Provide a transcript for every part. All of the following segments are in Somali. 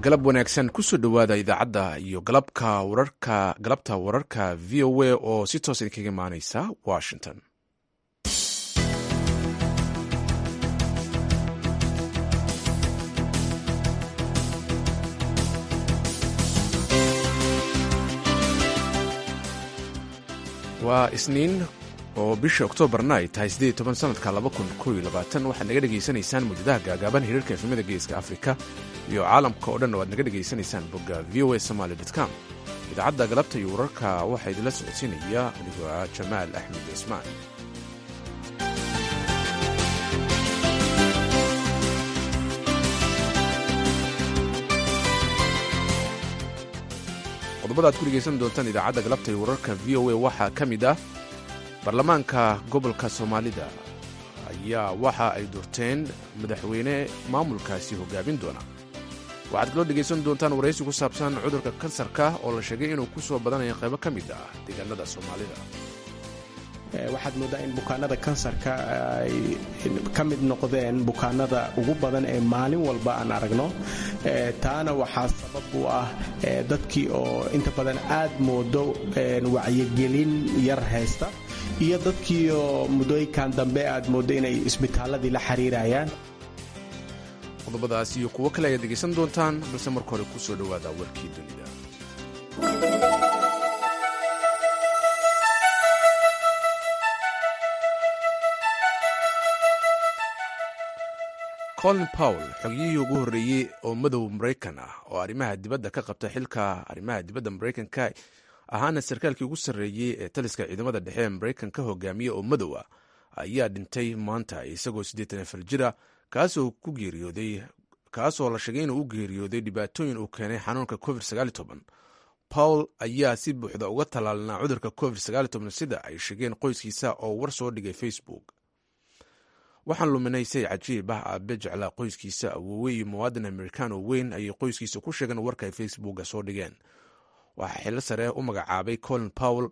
galab wanaagsan kusoo dhowaada idaacadda iyo galabka wararka galabta wararka v o a oo si toos idinkaga imaaneysa washington waa isniin oo bisha oktoobarna ay tahay siddeed toban sanadka laba kun koo iyo labaatan waxaad naga dhegaysanaysaan muujadaha gaagaaban hiriirka efemada geeska afrika iyo caalamka oo dhan oo aad naga dhegaysanaysaan bogga v o a somaali com idaacadda galabta iyo wararka waxaa idinla socodsiinaya anigoo ah jamaal axmed cismaan qodobada ad ku dhegaysan doontaan idaacadda galabta iyo wararka v o a waxaa ka mid ah baarlamaanka gobolka soomaalida ayaa waxa ay doorteen madaxweyne maamulkaasi hoggaamin doona waxaad kaloo dhegaysan doontaan waraysi ku saabsan cudurka kansarka oo la sheegay inuu ku soo badanayo qaybo ka mid ah deegaanada soomaalida waxaad mooddaa in bukaanada kansarka ay ka mid noqdeen bukaanada ugu badan ee maalin walba aan aragno taana waxaa sabab u ah dadkii oo inta badan aad moodo wacyigelin yar haysta iyo dadkii oo muddooyinkan dambe aad mooddo inay isbitaaladii la xiriirayaan qodobadaas iyo kuwo kale ayaad dhegaysan doontaan balse marka hore ku soo dhowaada warkii dunida colin powell xogiyihii ugu horreeyey oo madow maraykan ah oo arrimaha dibadda ka qabta xilka arrimaha dibadda maraykanka ahaana sarkaalkii ugu sarreeyey ee taliska ciidamada dhexe ee maraykanka hogaamiye oo madow ah ayaa dhintay maanta isagoo siddeetan afar jira kaasoo ku geeriyooday kaasoo la sheegay inuu u geeriyooday dhibaatooyin uu keenay xanuunka covid sagaal toban pawl ayaa si buuxda uga tallaalanaa cudurka covid sagaal toban sida ay sheegeen qoyskiisa oo war soo dhigay facebook waxaan luminay say cajiib ah aabe jeclaa qoyskiisa awoowe iyo muwaadin amerikaan oo weyn ayay qoyskiisa ku sheegeen warka ay facebooka soo dhigeen waxaa xillo sare u magacaabay colin powell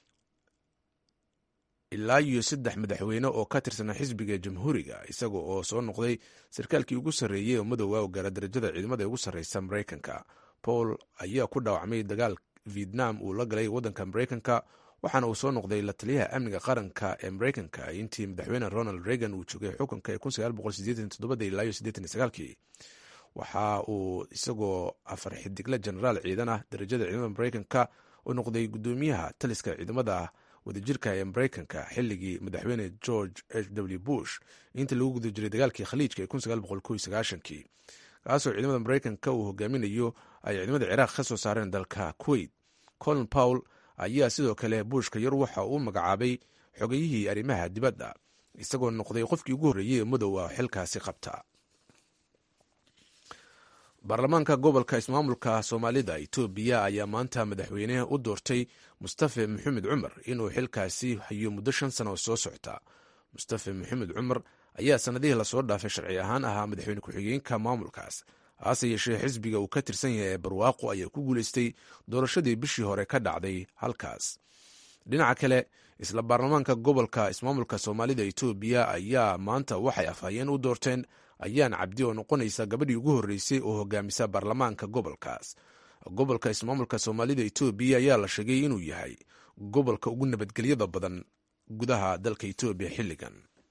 ilaa iyo saddex madaxweyne oo ka tirsanaa xisbiga jamhuuriga isaga oo soo noqday sarkaalkii ugu sarreeyey oo madowga oo gaara darajada ciidamada ee ugu sarreysa maraykanka pawl ayaa ku dhaawacmay dagaal vietnam uu la galay waddanka maraykanka waxaana uu soo noqday la taliyaha amniga qaranka ee maraykanka intii madaxweyne ronald reagan uu joogay xukunka ee ilaa kii waxa uu isagoo afar xidigle jenaraal ciidan ah darajada ciidamada maraykanka u noqday gudoomiyaha taliska ciidamada wadajirka ee maraykanka xilligii madaxweyne george h w bush inta lagu guda jiray dagaalkii khaliijka ee kii kaasoo ciidamada maraykanka uu hogaaminayo ay ciidamada ciraaq ka soo saareen dalka kuwait colin powell ayaa sidoo kale buushka yar waxa uu magacaabay xogayihii arrimaha dibadda isagoo noqday qofkii ugu horreeyey ee madow ah xilkaasi qabta baarlamaanka gobolka ismaamulka soomaalida etoobiya ayaa maanta madaxweyne u doortay mustafe maxamed cumar inuu xilkaasi hayo muddo shan sano oo soo socta mustafe maxamed cumar ayaa sannadihii lasoo dhaafay sharci ahaan ahaa madaxweyne ku-xigeenka maamulkaas hase yeeshee xisbiga uu ka tirsan yahay ee barwaaqo ayaa ku guulaystay doorashadii bishii hore ka dhacday halkaas dhinaca kale isla baarlamaanka gobolka ismaamulka soomaalida etoobiya ayaa maanta waxay afhayeen u doorteen ayaan cabdi oo noqonaysa gabadhii ugu horreysay oo hogaamisa baarlamaanka gobolkaas gobolka ismaamulka soomaalida etoobiya ayaa la sheegay inuu yahay gobolka ugu nabadgelyada badan gudaha dalka etoobiya xilligan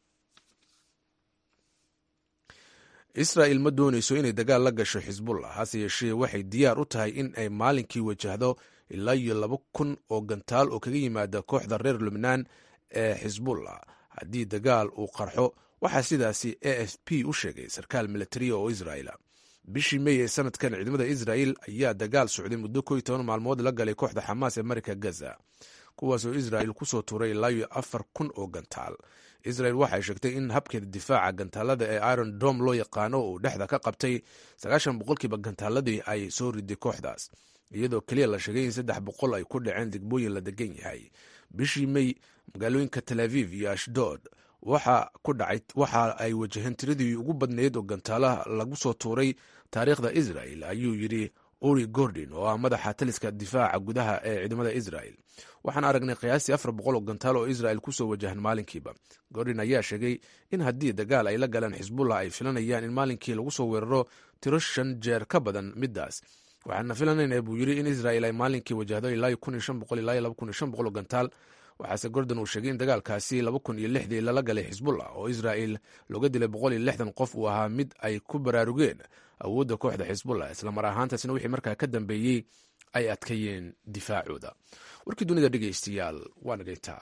israa'il ma doonayso inay dagaal la gasho xisbullah hase yeeshee waxay diyaar u tahay in ay maalinkii wajahdo ilaa iyo laba kun oo gantaal oo kaga yimaada kooxda reer lubnaan ee xisbullah haddii dagaal uu qarxo waxaa sidaasi a f p u sheegay sarkaal militariya oo israa'ila bishii mey ee sanadkan ciidamada israa'il ayaa dagaal socday muddo ko iyo toban maalmood la galay kooxda xamaas ee marika gaza kuwaasoo israa'il kusoo tuuray ilaa iyo afar kun oo gantaal israel waxay sheegtay in habkeeda difaaca gantaalada ee iron dom loo yaqaano uu dhexda ka qabtay sagaashan boqolkiiba gantaaladii ay soo riday kooxdaas iyadoo keliya la sheegay in saddex boqol ay ku dhaceen degmooyin la degan yahay bishii mey magaalooyinka tel aviv iyo ashdod waxa ku dhacay waxa ay wajaheen tiradii ugu badnayd oo gantaalaha lagu soo tuuray taariikhda israel ayuu yidhi uri gordon oo ah madaxa taliska difaaca gudaha ee ciidamada israel waxaan aragnay qiyaastii afar boqol oo gantaal oo israel kusoo wajahan maalinkiiba gordon ayaa sheegay in haddii dagaal ay la galeen xisbullah ay filanayaan in maalinkii lagu soo weeraro tiro shan jeer ka badan middaas waxaana filanayna buu yidhi in israel ay maalinkii wajahdo ilaa kun iyo shan boqol ilaa laba kun iyo shan boqol oo gantaal waxaase gordon uu sheegay in dagaalkaasi laba kun iyo lixdii lala galay xisbullah oo israel looga dilay boqol iyo lixdan qof uu ahaa mid ay ku baraarugeen awoodda kooxda xisbullah islamar ahaantaasna wixii markaa ka dambeeyey ay adkeeyeen difaacooda warkii dunida dhegeystayaal waa nagayntaa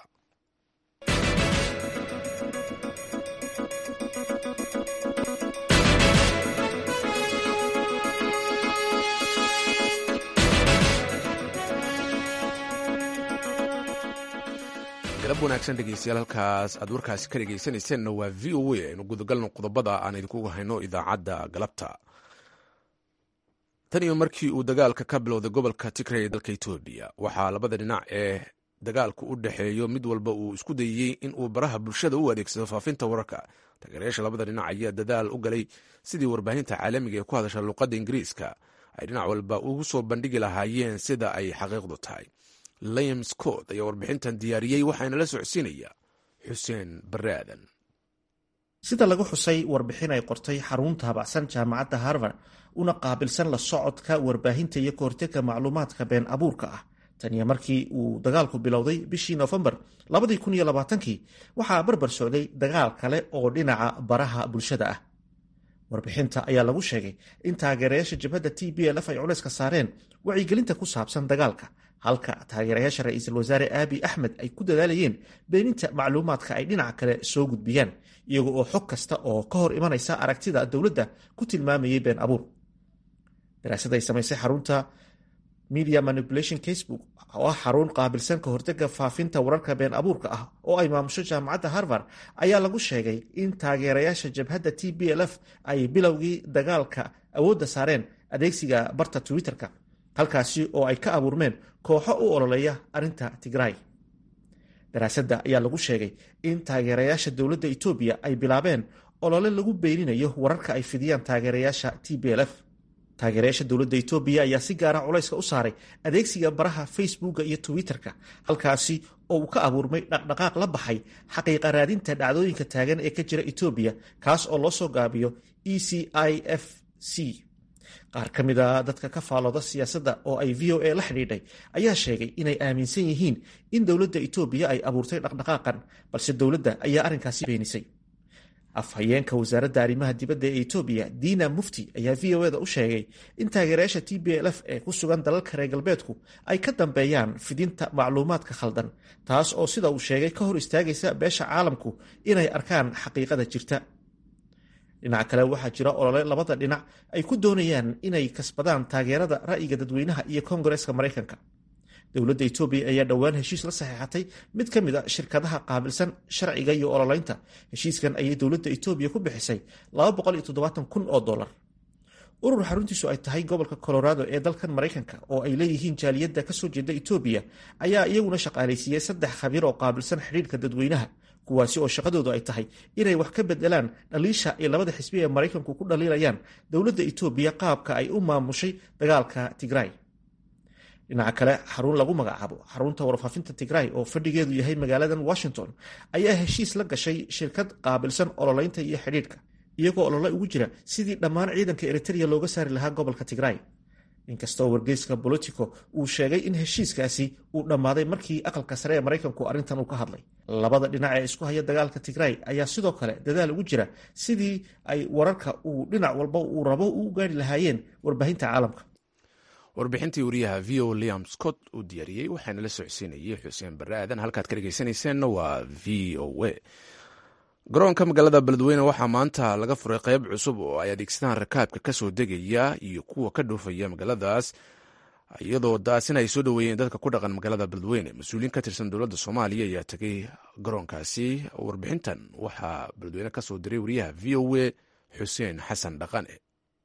galab wanaagsan dhegeystayaal halkaas aad warkaasi ka dhegeysanayseena waa v o a aynu gudagalno qodobada aan idinkugu hayno idaacadda galabta tan iyo markii uu dagaalka ka bilowday gobolka tigray ee dalka etoobiya waxaa labada dhinac ee dagaalku u dhexeeyo mid walba uu isku dayey in uu baraha bulshada u adeegsado faafinta wararka taageerayaasha labada dhinac ayaa dadaal u galay sidii warbaahinta caalamiga ee ku hadasha luuqadda ingiriiska ay dhinac walba ugu soo bandhigi lahaayeen sida ay xaqiiqdu tahay liam scott ayaa warbixintan diyaariyey waxaana la socodsiinaya xuseen bare aadan sida lagu xusay warbixin ay qortay xarunta habacsan jaamacadda harvard una qaabilsan la socodka warbaahinta iyo kahortega macluumaadka been abuurka ah taniyo markii uu dagaalku bilowday bishii nofembar kii waxaa barbar socday dagaal kale oo dhinaca baraha bulshada ah warbixinta ayaa lagu sheegay in taageerayaasha jabhadda t b l f ay culayska saareen wacyigelinta ku saabsan dagaalka halka taageerayaasha ra-iisul wasaare aabi axmed ay ku dadaalayeen beeninta macluumaadka ay dhinaca kale soo gudbiyaan iyaga oo xog kasta oo ka hor imanaysa aragtida dowladda ku tilmaamayay been abuur daraasad ay samaysay xarunta media manipulation casebook oo ah xarun qaabilsan ka hortega faafinta wararka been abuurka ah oo ay maamusho jaamacadda harvard ayaa lagu sheegay in taageerayaasha jabhadda t b l f ay bilowgii dagaalka awoodda saareen adeegsiga barta twitter-ka halkaasi oo ay ka abuurmeen kooxo u ololeeya arrinta tigray daraasadda ayaa lagu sheegay in taageerayaasha dowladda etoobiya ay bilaabeen olole lagu beeninayo wararka ay fidiyaan taageerayaasha t b l f taageerayaasha dowladda etoobiya ayaa si gaara culayska u saaray adeegsiga baraha facebooka iyo twitter-ka halkaasi oo uu ka abuurmay dhaqdhaqaaq la baxay xaqiiqa raadinta dhacdooyinka taagan ee ka jira etoobiya kaas oo loo soo gaabiyo e c i f c qaar ka mid a dadka ka faalooda siyaasadda oo ay v o a la xidhiidhay ayaa sheegay inay aaminsan yihiin in dowladda etoobiya ay abuurtay dhaqdhaqaaqan balse dowladda ayaa arrinkaasi beenisay afhayeenka wasaaradda arrimaha dibadda ee etoobiya diina mufti ayaa v o eda u sheegay in taageerayaasha t b l f ee ku sugan dalalka reer galbeedku ay ka dambeeyaan fidinta macluumaadka khaldan taas oo sida uu sheegay ka hor istaagaysa beesha caalamku inay arkaan xaqiiqada jirta dhinaca kale waxaa jira olole labada dhinac ay ku doonayaan inay kasbadaan taageerada ra'yiga dadweynaha iyo kongareska maraykanka dowladda etoobiya ayaa dhowaan heshiis la saxeexatay mid ka mid a shirkadaha qaabilsan sharciga iyo ololeynta heshiiskan ayay dowladda etoobiya ku bixisay kun oo dolar urur xaruntiisu ay tahay gobolka colorado ee dalkan maraykanka oo ay leeyihiin jaaliyadda kasoo jeeda etoobiya ayaa iyaguna shaqaalaysiiyey saddex khabiir oo qaabilsan xidhiirka dadweynaha kuwaasi oo shaqadoodu ay tahay inay wax ka bedelaan dhaliisha ay labada xisbi ee maraykanku ku dhaliilayaan dowladda etoobiya qaabka ay u maamushay dagaalka tigray dhinaca kale xarun lagu magacaabo xarunta warfaafinta tigray oo fadhigeedu yahay magaaladan washington ayaa heshiis la gashay shirkad qaabilsan ololeynta iyo xidhiidhka iyagoo olole ugu jira sidii dhammaan ciidanka eritrea looga saari lahaa gobolka tigray inkastoo wargeyska bolitico uu sheegay in heshiiskaasi uu dhammaaday markii aqalka sare ee maraykanku arrintan uu ka hadlay labada dhinac ee isku haya dagaalka tigray ayaa sidoo kale dadaal ugu jira sidii ay wararka uu dhinac walba uu rabo u gaari lahaayeen warbaahinta caalamka warbixintii wariyaha v o liam scott uu diyaariyey waxaana la socodsiinayay xuseen bare aadan halkaad ka dhegeysanayseena waa v o a garoonka magaalada beledweyne waxaa maanta laga furay qeyb cusub oo ay adeegsadaan rakaabka kasoo degaya iyo kuwa ka dhoofaya magaaladaas iyadoo daasina ay soo dhoweeyeen dadka ku dhaqan magaalada beledweyne mas-uuliyiin ka tirsan dowladda soomaaliya ayaa tegay garoonkaasi warbixintan waxaa beledweyne kasoo diray wariyaha v o a xuseen xasan dhaqane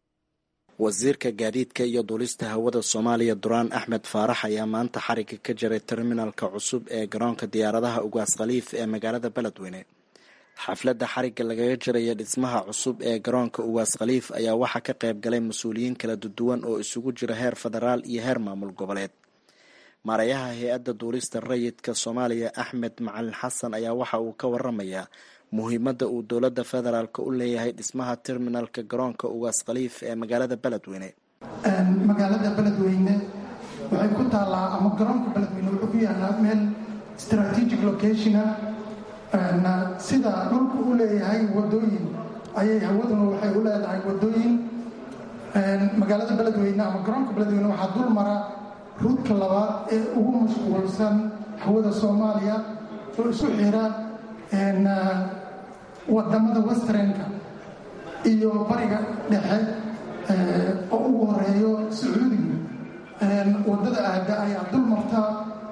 wasiirka gaadiidka iyo duulista hawada soomaaliya duraan axmed faarax ayaa maanta xariga ka jaray terminalka cusub ee garoonka diyaaradaha ugaas khaliif ee magaalada beledweyne xafladda xarigga lagaga jiraya dhismaha cusub ee garoonka uwaas khaliif ayaa waxaa ka qayb galay mas-uuliyiin kala duwan oo isugu jira heer federaal iyo heer maamul goboleed maarayaha hay-adda duulista rayidka soomaaliya axmed macalin xasan ayaa waxa uu ka waramayaa muhiimadda uu dowladda federaalk u leeyahay dhismaha terminalka garoonka uwaas khaliif ee magaalada beledweyne magaalada beledweyne waxay ku taallaa ama garoonka beledweyne wuxuu ku yaalaa meel strategic locationa sida dhulku u leeyahay wadooyin ayay hawaduna waxay u leedahay wadooyin magaalada beledweyne ama garoonka beledweyne waxaa dul mara ruudka labaad ee ugu mashquulsan hawada soomaaliya oo isu xira wadamada westrenka iyo bariga dhexe oo ugu horeeyo sacuudiga wadada aada ayaa dul marta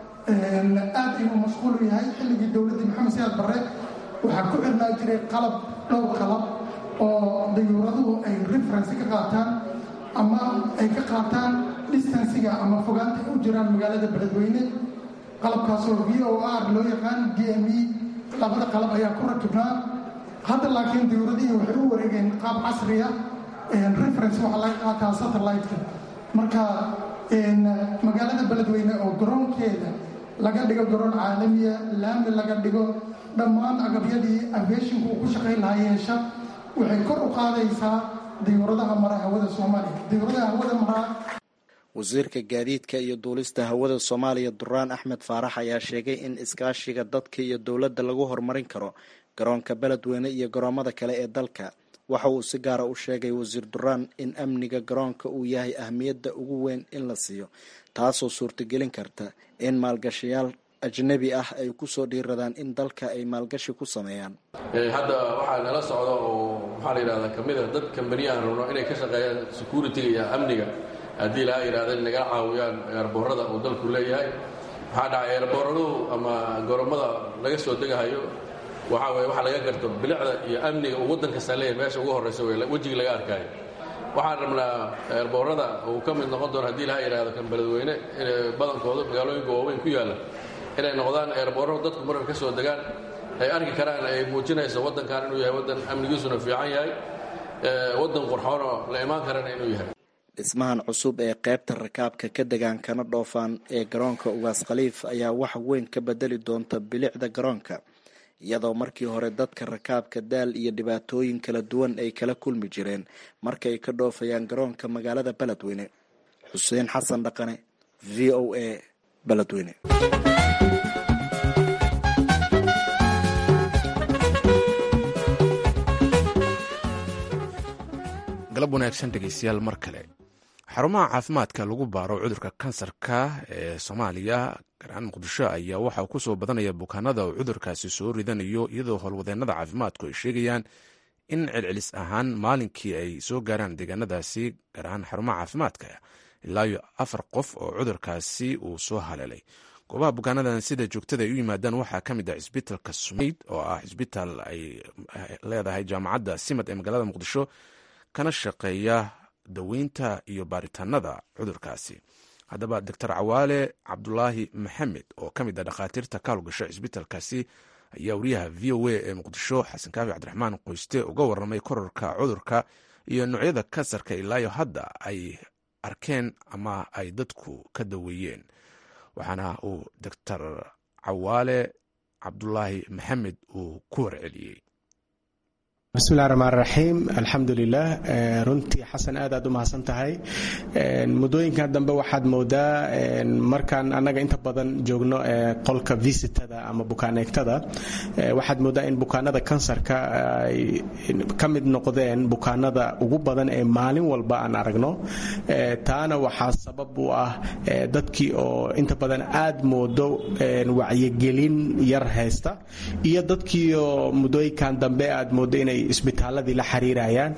aad inuu mashquul yahay xilligii dowladdii maxamed siyaad barre waxaa ku xirnaa jiray qalab dhowr qalab oo dayuuraduhu ay referensi ka qaataan ama ay ka qaataan distansiga ama fogaanta ay u jiraan magaalada beledweyne qalabkaasoo v o r loo yaqaan d m e labada qalab ayaa ku rakibnaa hadda laakiin dayuuradihii waxay u wareegeen qaab casriya reference waxaa laga qaataa satellite-ka marka magaalada beledweyne oo garoonkeeda laga dhigo garoon caalamiya laami laga dhigo dhammaan agabyadii aviationka uu ku shaqayn lahaa yeesha waxay kor u qaadaysaa dayuuradaha mara hawada soomaaliya dayuuradaha hawada maraa wasiirka gaadiidka iyo duulista hawada soomaaliya duraan axmed faarax ayaa sheegay in iskaashiga dadka iyo dowladda lagu horumarin karo garoonka beledweyne iyo garoomada kale ee dalka waxa uu si gaara u sheegay wasiir duraan in amniga garoonka uu yahay ahmiyadda ugu weyn in la siiyo taasoo suurtagelin karta in maalgashayaal ajnabi ah ay kusoo dhiiradaan in dalka ay maalgashi ku sameeyaan hadda waxaa nala socda oo maxaa la yidhahdaa ka mid a dad kambaniyahan rabno inay ka shaqeeyaan security-ga iyo amniga haddii laha yidhahda in nagala caawiyaan eerboorada uu dalku leeyahay maxaa dhacay eerbooraduhu ama goromada laga soo degahayo waxaa weye waxa laga garto bilicda iyo amniga uu waddan kastaa leeyahay meesha ugu horraysa wey wejigii laga arkaayo waxaan rabnaa eerboorada uu ka mid noqon doono haddii laha yidhahdo kan beledweyne badankooda magaalooyinka waaweyn ku yaalla inay noqdaan eerboorro dadku marka ka soo degaan ay arki karaan ay muujinayso waddankan inuu yahay waddan amnigiisuna fiican yahay waddan qurxoonoo la imaan karana inuu yahay dhismahan cusub ee qaybta rakaabka ka degaan kana dhoofaan ee garoonka ugaas khaliif ayaa wax weyn ka bedeli doonta bilicda garoonka iyadoo markii hore dadka rakaabka daal iyo dhibaatooyin kala duwan ay kala kulmi jireen markay ka dhoofayaan garoonka magaalada beledweyne xuseen xasan dhaqane v o a beledweyne galab wanaagsan dhegeystayaal mar kale xarumaha caafimaadka lagu baaro cudurka kansarka ee soomaaliya gaar ahaan muqdisho ayaa waxaa ku soo badanaya bukaanada uu cudurkaasi soo ridanayo iyadoo howlwadeennada caafimaadku ay sheegayaan in celcelis ahaan maalinkii ay soo gaaraan deegaanadaasi gaar ahaan xarumaha caafimaadka ilaayo afar qof oo cudurkaasi uu soo haleelay goobaha bukaanadan sida joogtada ay u yimaadaan waxaa ka mid ah cisbitalka sumayd oo ah cisbitaal ay leedahay jaamacadda simad ee magaalada muqdisho kana shaqeeya daweynta iyo baaritaanada cudurkaasi haddaba doctor cawaale cabdulaahi maxamed oo ka mid ah dhakhaatiirta ka howlgasha cisbitalkaasi ayaa wariyaha v o a ee muqdisho xasan kaafi cabdiraxmaan qoyste uga waramay kororka cudurka iyo noocyada kansarka ilaayo hadda ay arkeen ama ay dadku ka daweeyeen waxaana uu doctor cawaale cabdulaahi maxamed uu ku warceliyey bismillahi raxmaan raxiim alxamdulilah runtii xasan aad aad u mahadsan tahay muddooyinkan dambe waxaad moodaa markaan annaga inta badan joogno qolka visitada ama bukaaneegtada waxaad moodaa in bukaanada kansarka ay ka mid noqdeen bukaanada ugu badan ee maalin walba aan aragno taana waxaa sabab u ah dadkii oo inta badan aad moodo wacyigelin yar haysta iyo dadkiioo muddooyinkan dambe aad moodo inay ay isbitaaladii la xiriirayaan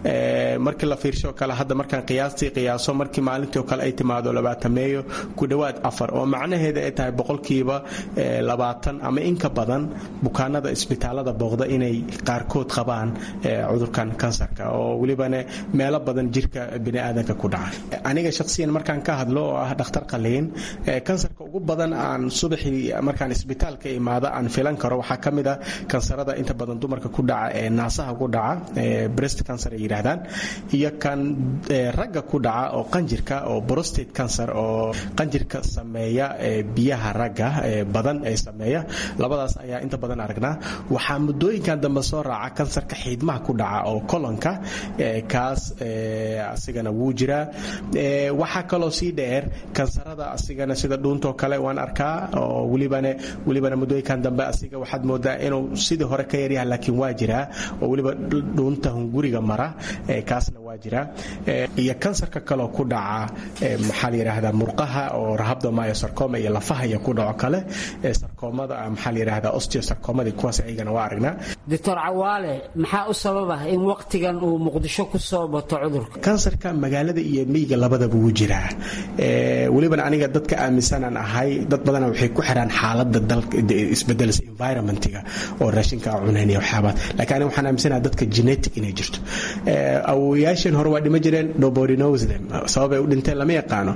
markii la fiirsho kale hadda markaan qiyaastii qiyaaso markii maalintii oo kale ay timaado labaatameeyo ku dhowaad afar oo macnaheeda ay tahay boqolkiiba labaatan ama inka badan bukaanada isbitaalada booqda inay qaarkood qabaan cudurkan kansarka oo welibana meelo badan jirka biniaadanka ku dhaca aniga shaqsiyan markaan ka hadlo oo ah dhakhtar qaliin kansarka ugu badan aan subaxii markaan isbitaalka imaado aan filan karo waxaa ka mid ah kansarada inta badan dumarka ku dhaca ee naasaha ku dhaca breast cancer ay yidhaahdaan iyo kan ragga ku dhaca oo qanjirka oo prostate cancer oo qanjirka sameeya biyaha ragga badan ee sameeya labadaas ayaa inta badan aragnaa waxaa muddooyinkan dambe soo raaca kansarka xiidmaha ku dhaca oo kolonka kaas asigana wuu jiraa waxaa kaloo sii dheer kansarada asigana sida dhuuntoo kale waan arkaa oo welibana welibana muddooyinkan dambe asiga waxaad moodaa inuu sidii hore ka yaryaha laakiin waa jiraa oo weliba dhuunta hunguriga mara kaasna waa jiraa iyo kansarka kaloo ku dhaca maxaa la yidhaahdaa murqaha oo rahabdomyosarcoma iyo lafaha iyo ku dhaco kale sarkoomada maxaa la yidhaahdaa osteosarcomadii kuwaas ayagana waa aragnaa doctor cawaale maxaa u sababa in waqtigan uu muqdisho ku soo bato cudurka kansarka magaalada iyo miyiga labadaba wuu jiraa welibana aniga dadka aaminsanaan ahay dad badana waxay ku xiraan xaalada isbedelsa environmentiga oo raashinka cunayn iyo waxyaabaad laakiin aniga waxaan aaminsanaha dadka genetic inay jirto awowayaashan hore waa dhima jireen nobody knows them sababay u dhinteen lama yaqaano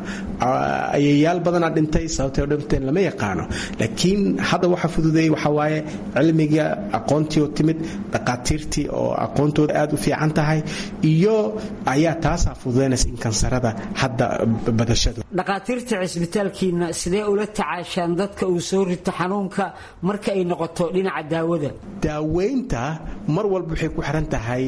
ayayaal badanaa dhintay sababtay u dhinteen lama yaqaano laakiin hadda waxa fududeeyey waxa waaye cilmiga aqoontii oo timid dhaqaatiirtii oo aqoontooda aad u fiican tahay iyo ayaa taasaa fududaynaysa in kansarada hadda badashadu dhaqaatiirta cisbitaalkiina sidee ula tacaashaan dadka uu soo rito xanuunka marka ay noqoto dhinaca daawada daaweynta mar walba waxay ku xiran tahay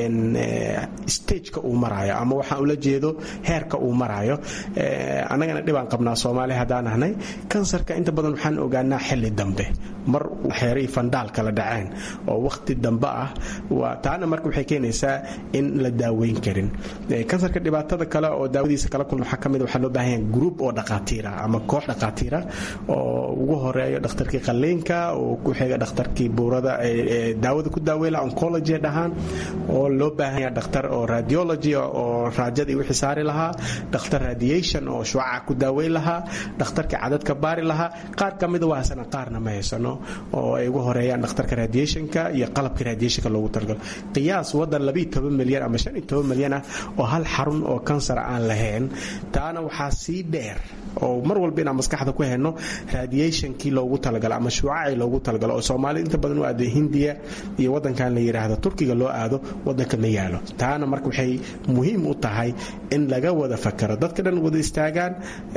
stageka uu maraayo ama waxaan ula jeedo heerka uu maraayo annagana dhibaan qabnaa soomaali haddaan ahnay kansarka inta badan waxaan ogaanaa xilli dambe mar xeeray fandhaal kala dhaceen oo wakhti dambe ah taana marka waxay keenaysaa in la daaweyn karin kansarka dhibaatada kale oo daawadiisa kala kulma waxaa ka mid waxaa loo baahan yahay group oo dhaqaatiira ama koox dhaqaatiira oo ugu horeeyo dhakhtarkii qalliinka oo ku xiga dhakhtarkii buurada daawada ku daaweyla oncology dhahaan oo loo baahan yahay dhakhtar oo radiology oo raajadii wixii saari lahaa dhakhtar radiation oo shucaca ku daaweyn lahaa dhakhtarkii cadadka baari lahaa qaar ka mida waa haysana qaarna ma haysano oo ay ugu horeeyaan dhakhtarka radiationka iyo qalabka radiationka loogu talagalo qiyaas wadan milyan ama milyan ah oo hal xarun oo kansar aan lahayn taana waxaa sii dheer oo mar walba inaan maskaxda ku hayno radiationkii loogu talagalo ama shuucacii loogu talagalo oo soomaalida inta badan u aado hindiya iyo wadankan la yidhaahdo turkiga loo aado wadanka ma yaalo taana marka waxay muhiim u tahay in laga wada fakaro dadka dhan wada istaagaan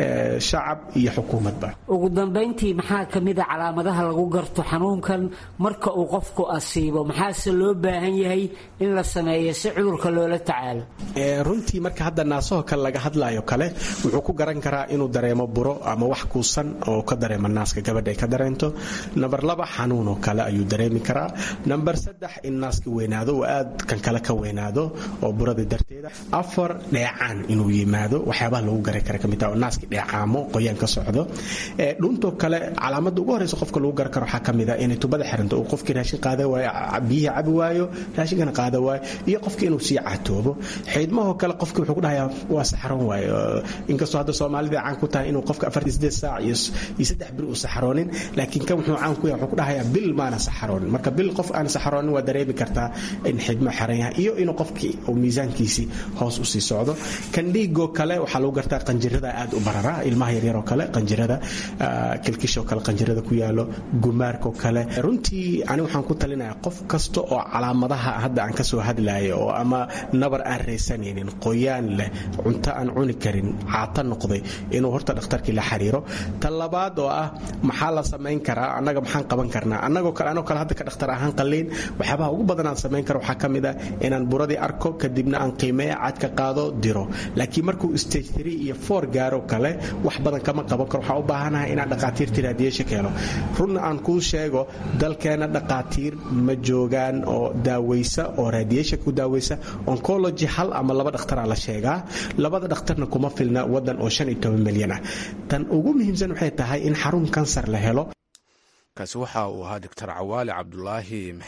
shacab iyo xukuumadba ugu dambayntii maxaa ka mida calaamadaha lagu garto xanuunkan marka uu qofku asiibo maxaase loo baahan yahay in la sameeyo si cudurka loola tacaalo runtii marka hadda naasaho kale laga hadlayo kale wuxuu ku garan karaa inuu dareemo buro ama wax kuusan oo ka dareemo naaska gabadha ay ka dareento namber laba xanuunoo kale ayuu dareemi karaa namber saddex in naaska weynaado oo aad kan kale ka weynaado oo burada darteeda afar dheecaan inuu yimaado waxyaabaha lagu garan kara kamid taha oo naaska dheecaamo qoyaan ka socdo dhuuntoo kale calaamada ugu horeysa qofka lagu garan karo waxaa ka mid ah inay tubada xiranto uu qofkii raashin qaada waayo biyihii cabi waayo raashinkana qaada waayo iyo qofkii inuu sii catoobo xiidmahoo kale qofkii wuxuu ku dhahayaa waa saxroon waayo inkastoo hadda soomaalida caan ku tahay inuu qofka afartii sideed saac iyo saddex bil uu saxroonin laakiin kan wuxuu caan ku yahay wuxuu ku dhahayaa bil maana saxroonin marka bil qof aan saxroonin waa dareemi kartaa in xiidmo xiran yahay iyo inuu qofkii uu miisaankiisii hoos u sii socdo kan dhiigoo kale waxaa lagu gartaa qanjirada aad u barara ilmaha yaryaroo kale qanjirada kilkishoo kale qanjirada ku yaalo gumaarkoo kale runtii ani waxaan ku talinayaa qof kasta oo calaamadaha hadda aan kasoo hadlayo oo ama nabar aan raysanaynin qoyaan leh cunto aan cuni karin caata noqday inuu horta dhakhtarkii la xiriiro ta labaad oo ah maxaa la samayn karaa annaga maxaan qaban karnaa annagoo kale anoo kale hadda ka dhakhtar ahaan qalliin waxyaabaha ugu badan aan samayn karo waxaa ka mid ah inaan buradii arko kadibna aan qiimeeya cadka qaado diro laakiin markuu stage three iyo four gaaro kale wax badan kama qaban karo waxaan u baahanahay inaan dhaqaatiirtii raadiyesha keeno runna aan kuu sheego dalkeena dhaqaatiir ma joogaan oo daaweysa oo raadiyesha ku daaweysa oncology hal ama laba dhakhtaraa la sheegaa labada dhakhtarna kuma filna wadan oo shan iyo toban milyan ah tan ugu muhiimsan waxay tahay in xarun kansar la helo kaasi waxa uu ahaa doctor cawaale cabdulaahi maxamed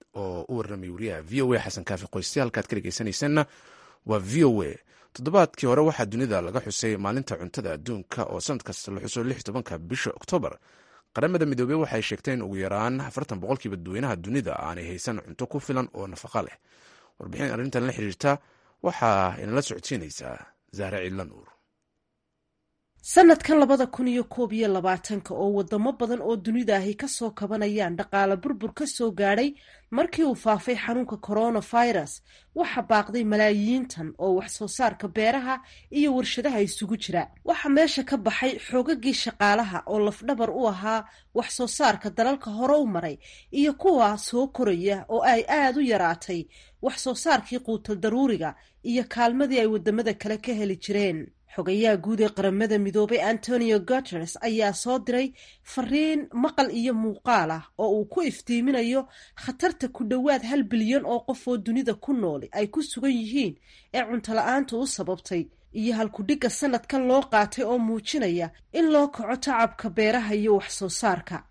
oo u warramay wariyaha v o a xasan kaafi qoyste halkaad ka dhegeysanaysanna waa v o a toddobaadkii hore waxaa dunida laga xusay maalinta cuntada adduunka oo sanad kasta la xuso lix tobanka bisha oktoobar qaramada midoobey waxay sheegtay in ugu yaraan afartan boqolkiiba dadweynaha dunida aanay haysan cunto ku filan oo nafaqa leh warbixin arrintan la xiriirta waxaa inala socodsiinaysaa zahre ciidla nuur sanadkan labada kun iyo koob iyo labaatanka oo wadamo badan oo dunida ahi kasoo kabanayaan dhaqaale burbur ka soo gaadhay markii uu faafay xanuunka coronavirus waxa baaqday malaayiintan oo wax soo saarka beeraha iyo warshadaha isugu jira waxaa meesha ka baxay xoogagii shaqaalaha oo lafdhabar u ahaa wax soo saarka dalalka hore u maray iyo kuwa soo koraya oo ay aada u yaraatay wax soo saarkii quutal daruuriga iyo kaalmadii ay wadamada kale ka heli jireen xogayaha guud ee qaramada midoobay antonio guteres ayaa soo diray fariin maqal iyo muuqaal ah oo uu ku iftiiminayo khatarta ku dhowaad hal bilyan oo qof oo dunida ku nooli ay ku sugan yihiin ee cuntola-aanta u sababtay iyo halkudhigga sanadkan loo qaatay oo muujinaya in loo kaco tacabka beeraha iyo wax soo saarka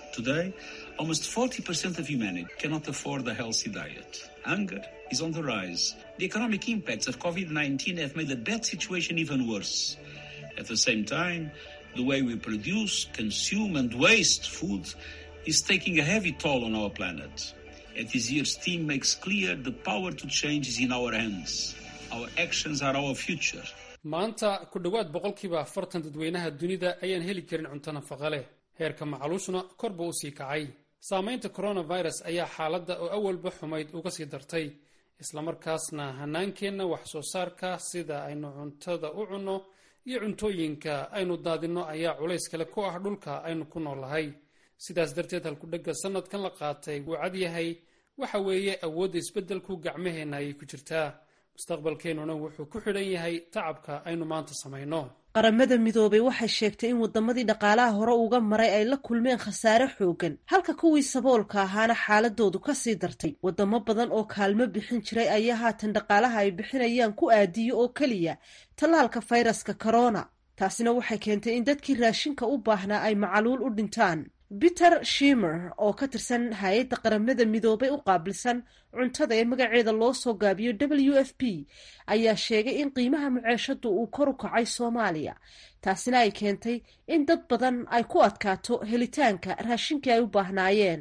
is on the rise. The economic impacts of COVID-19 have made the bad situation even worse. At the same time, the way we produce, consume and waste food is taking a heavy toll on our planet. At this year's theme makes clear the power to change is in our hands. Our actions are our future. maanta ku dhowaad boqolkiiba afartan dadweynaha dunida ayaan heli karin cunto nafaqa leh heerka macaluushna kor buu usii kacay saamaynta coronavirus ayaa xaaladda oo awalba xumayd uga sii dartay islamarkaasna hanaankeenna wax soo saarka sida aynu cuntada u cunno iyo cuntooyinka aynu daadinno ayaa culays kale ku ah dhulka aynu ku noolahay sidaas darteed halkudhegga sanadkan la qaatay wuu cad yahay waxa weeye awoodda isbeddelku gacmaheenna ayay ku jirtaa mustaqbalkeennuna wuxuu ku xidhan yahay tacabka aynu maanta samayno qaramada midoobay waxay sheegtay in wadamadii dhaqaalaha hore uga maray ay la kulmeen khasaare xoogan halka kuwii saboolka ahaana xaaladoodu kasii dartay wadamo badan oo kaalmo bixin jiray ayaa haatan dhaqaalaha ay bixinayaan ku aadiyo oo keliya tallaalka fayraska corona taasina waxay keentay in dadkii raashinka u baahnaa ay macaluul u dhintaan peter shimer oo ka tirsan hay-adda qaramada midoobay u qaabilsan cuntada ee magaceeda loo soo gaabiyo w f p ayaa sheegay in qiimaha muceeshadu uu kor u kacay soomaaliya taasina ay keentay in dad badan ay ku adkaato helitaanka raashinkii ay u baahnaayeen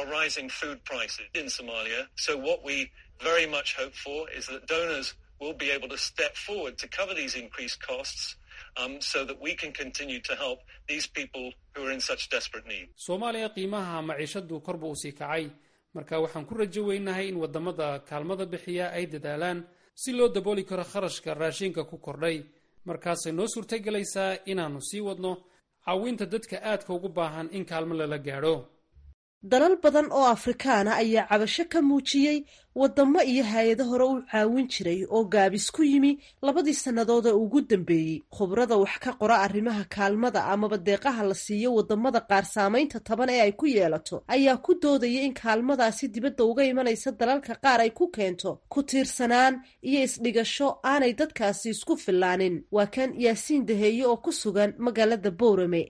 soomaaliya qiimaha maciishadu korba uu sii kacay marka waxaan ku rajo weynahay in wadamada kaalmada bixiya ay dadaalaan si loo dabooli karo kharashka raashinka ku kordhay markaasay noo suurtagelaysaa inaannu sii wadno caawinta dadka aadka ugu baahan in kaalmo lala gaadho dalal badan oo afrikaana ayaa cabasho ka muujiyey wadamo iyo hay-ado hore u caawin jiray oo gaabis ku yimi labadii sannadood ee ugu dambeeyey khubrada wax ka qora arrimaha kaalmada amaba deeqaha la siiyo wadamada qaar saamaynta taban ee ay ku yeelato ayaa ku doodaya in kaalmadaasi dibadda uga imanaysa dalalka qaar ay ku keento ku tiirsanaan iyo isdhigasho aanay dadkaasi isku filaanin waa kan yaasiin daheeye oo ku sugan magaalada boorame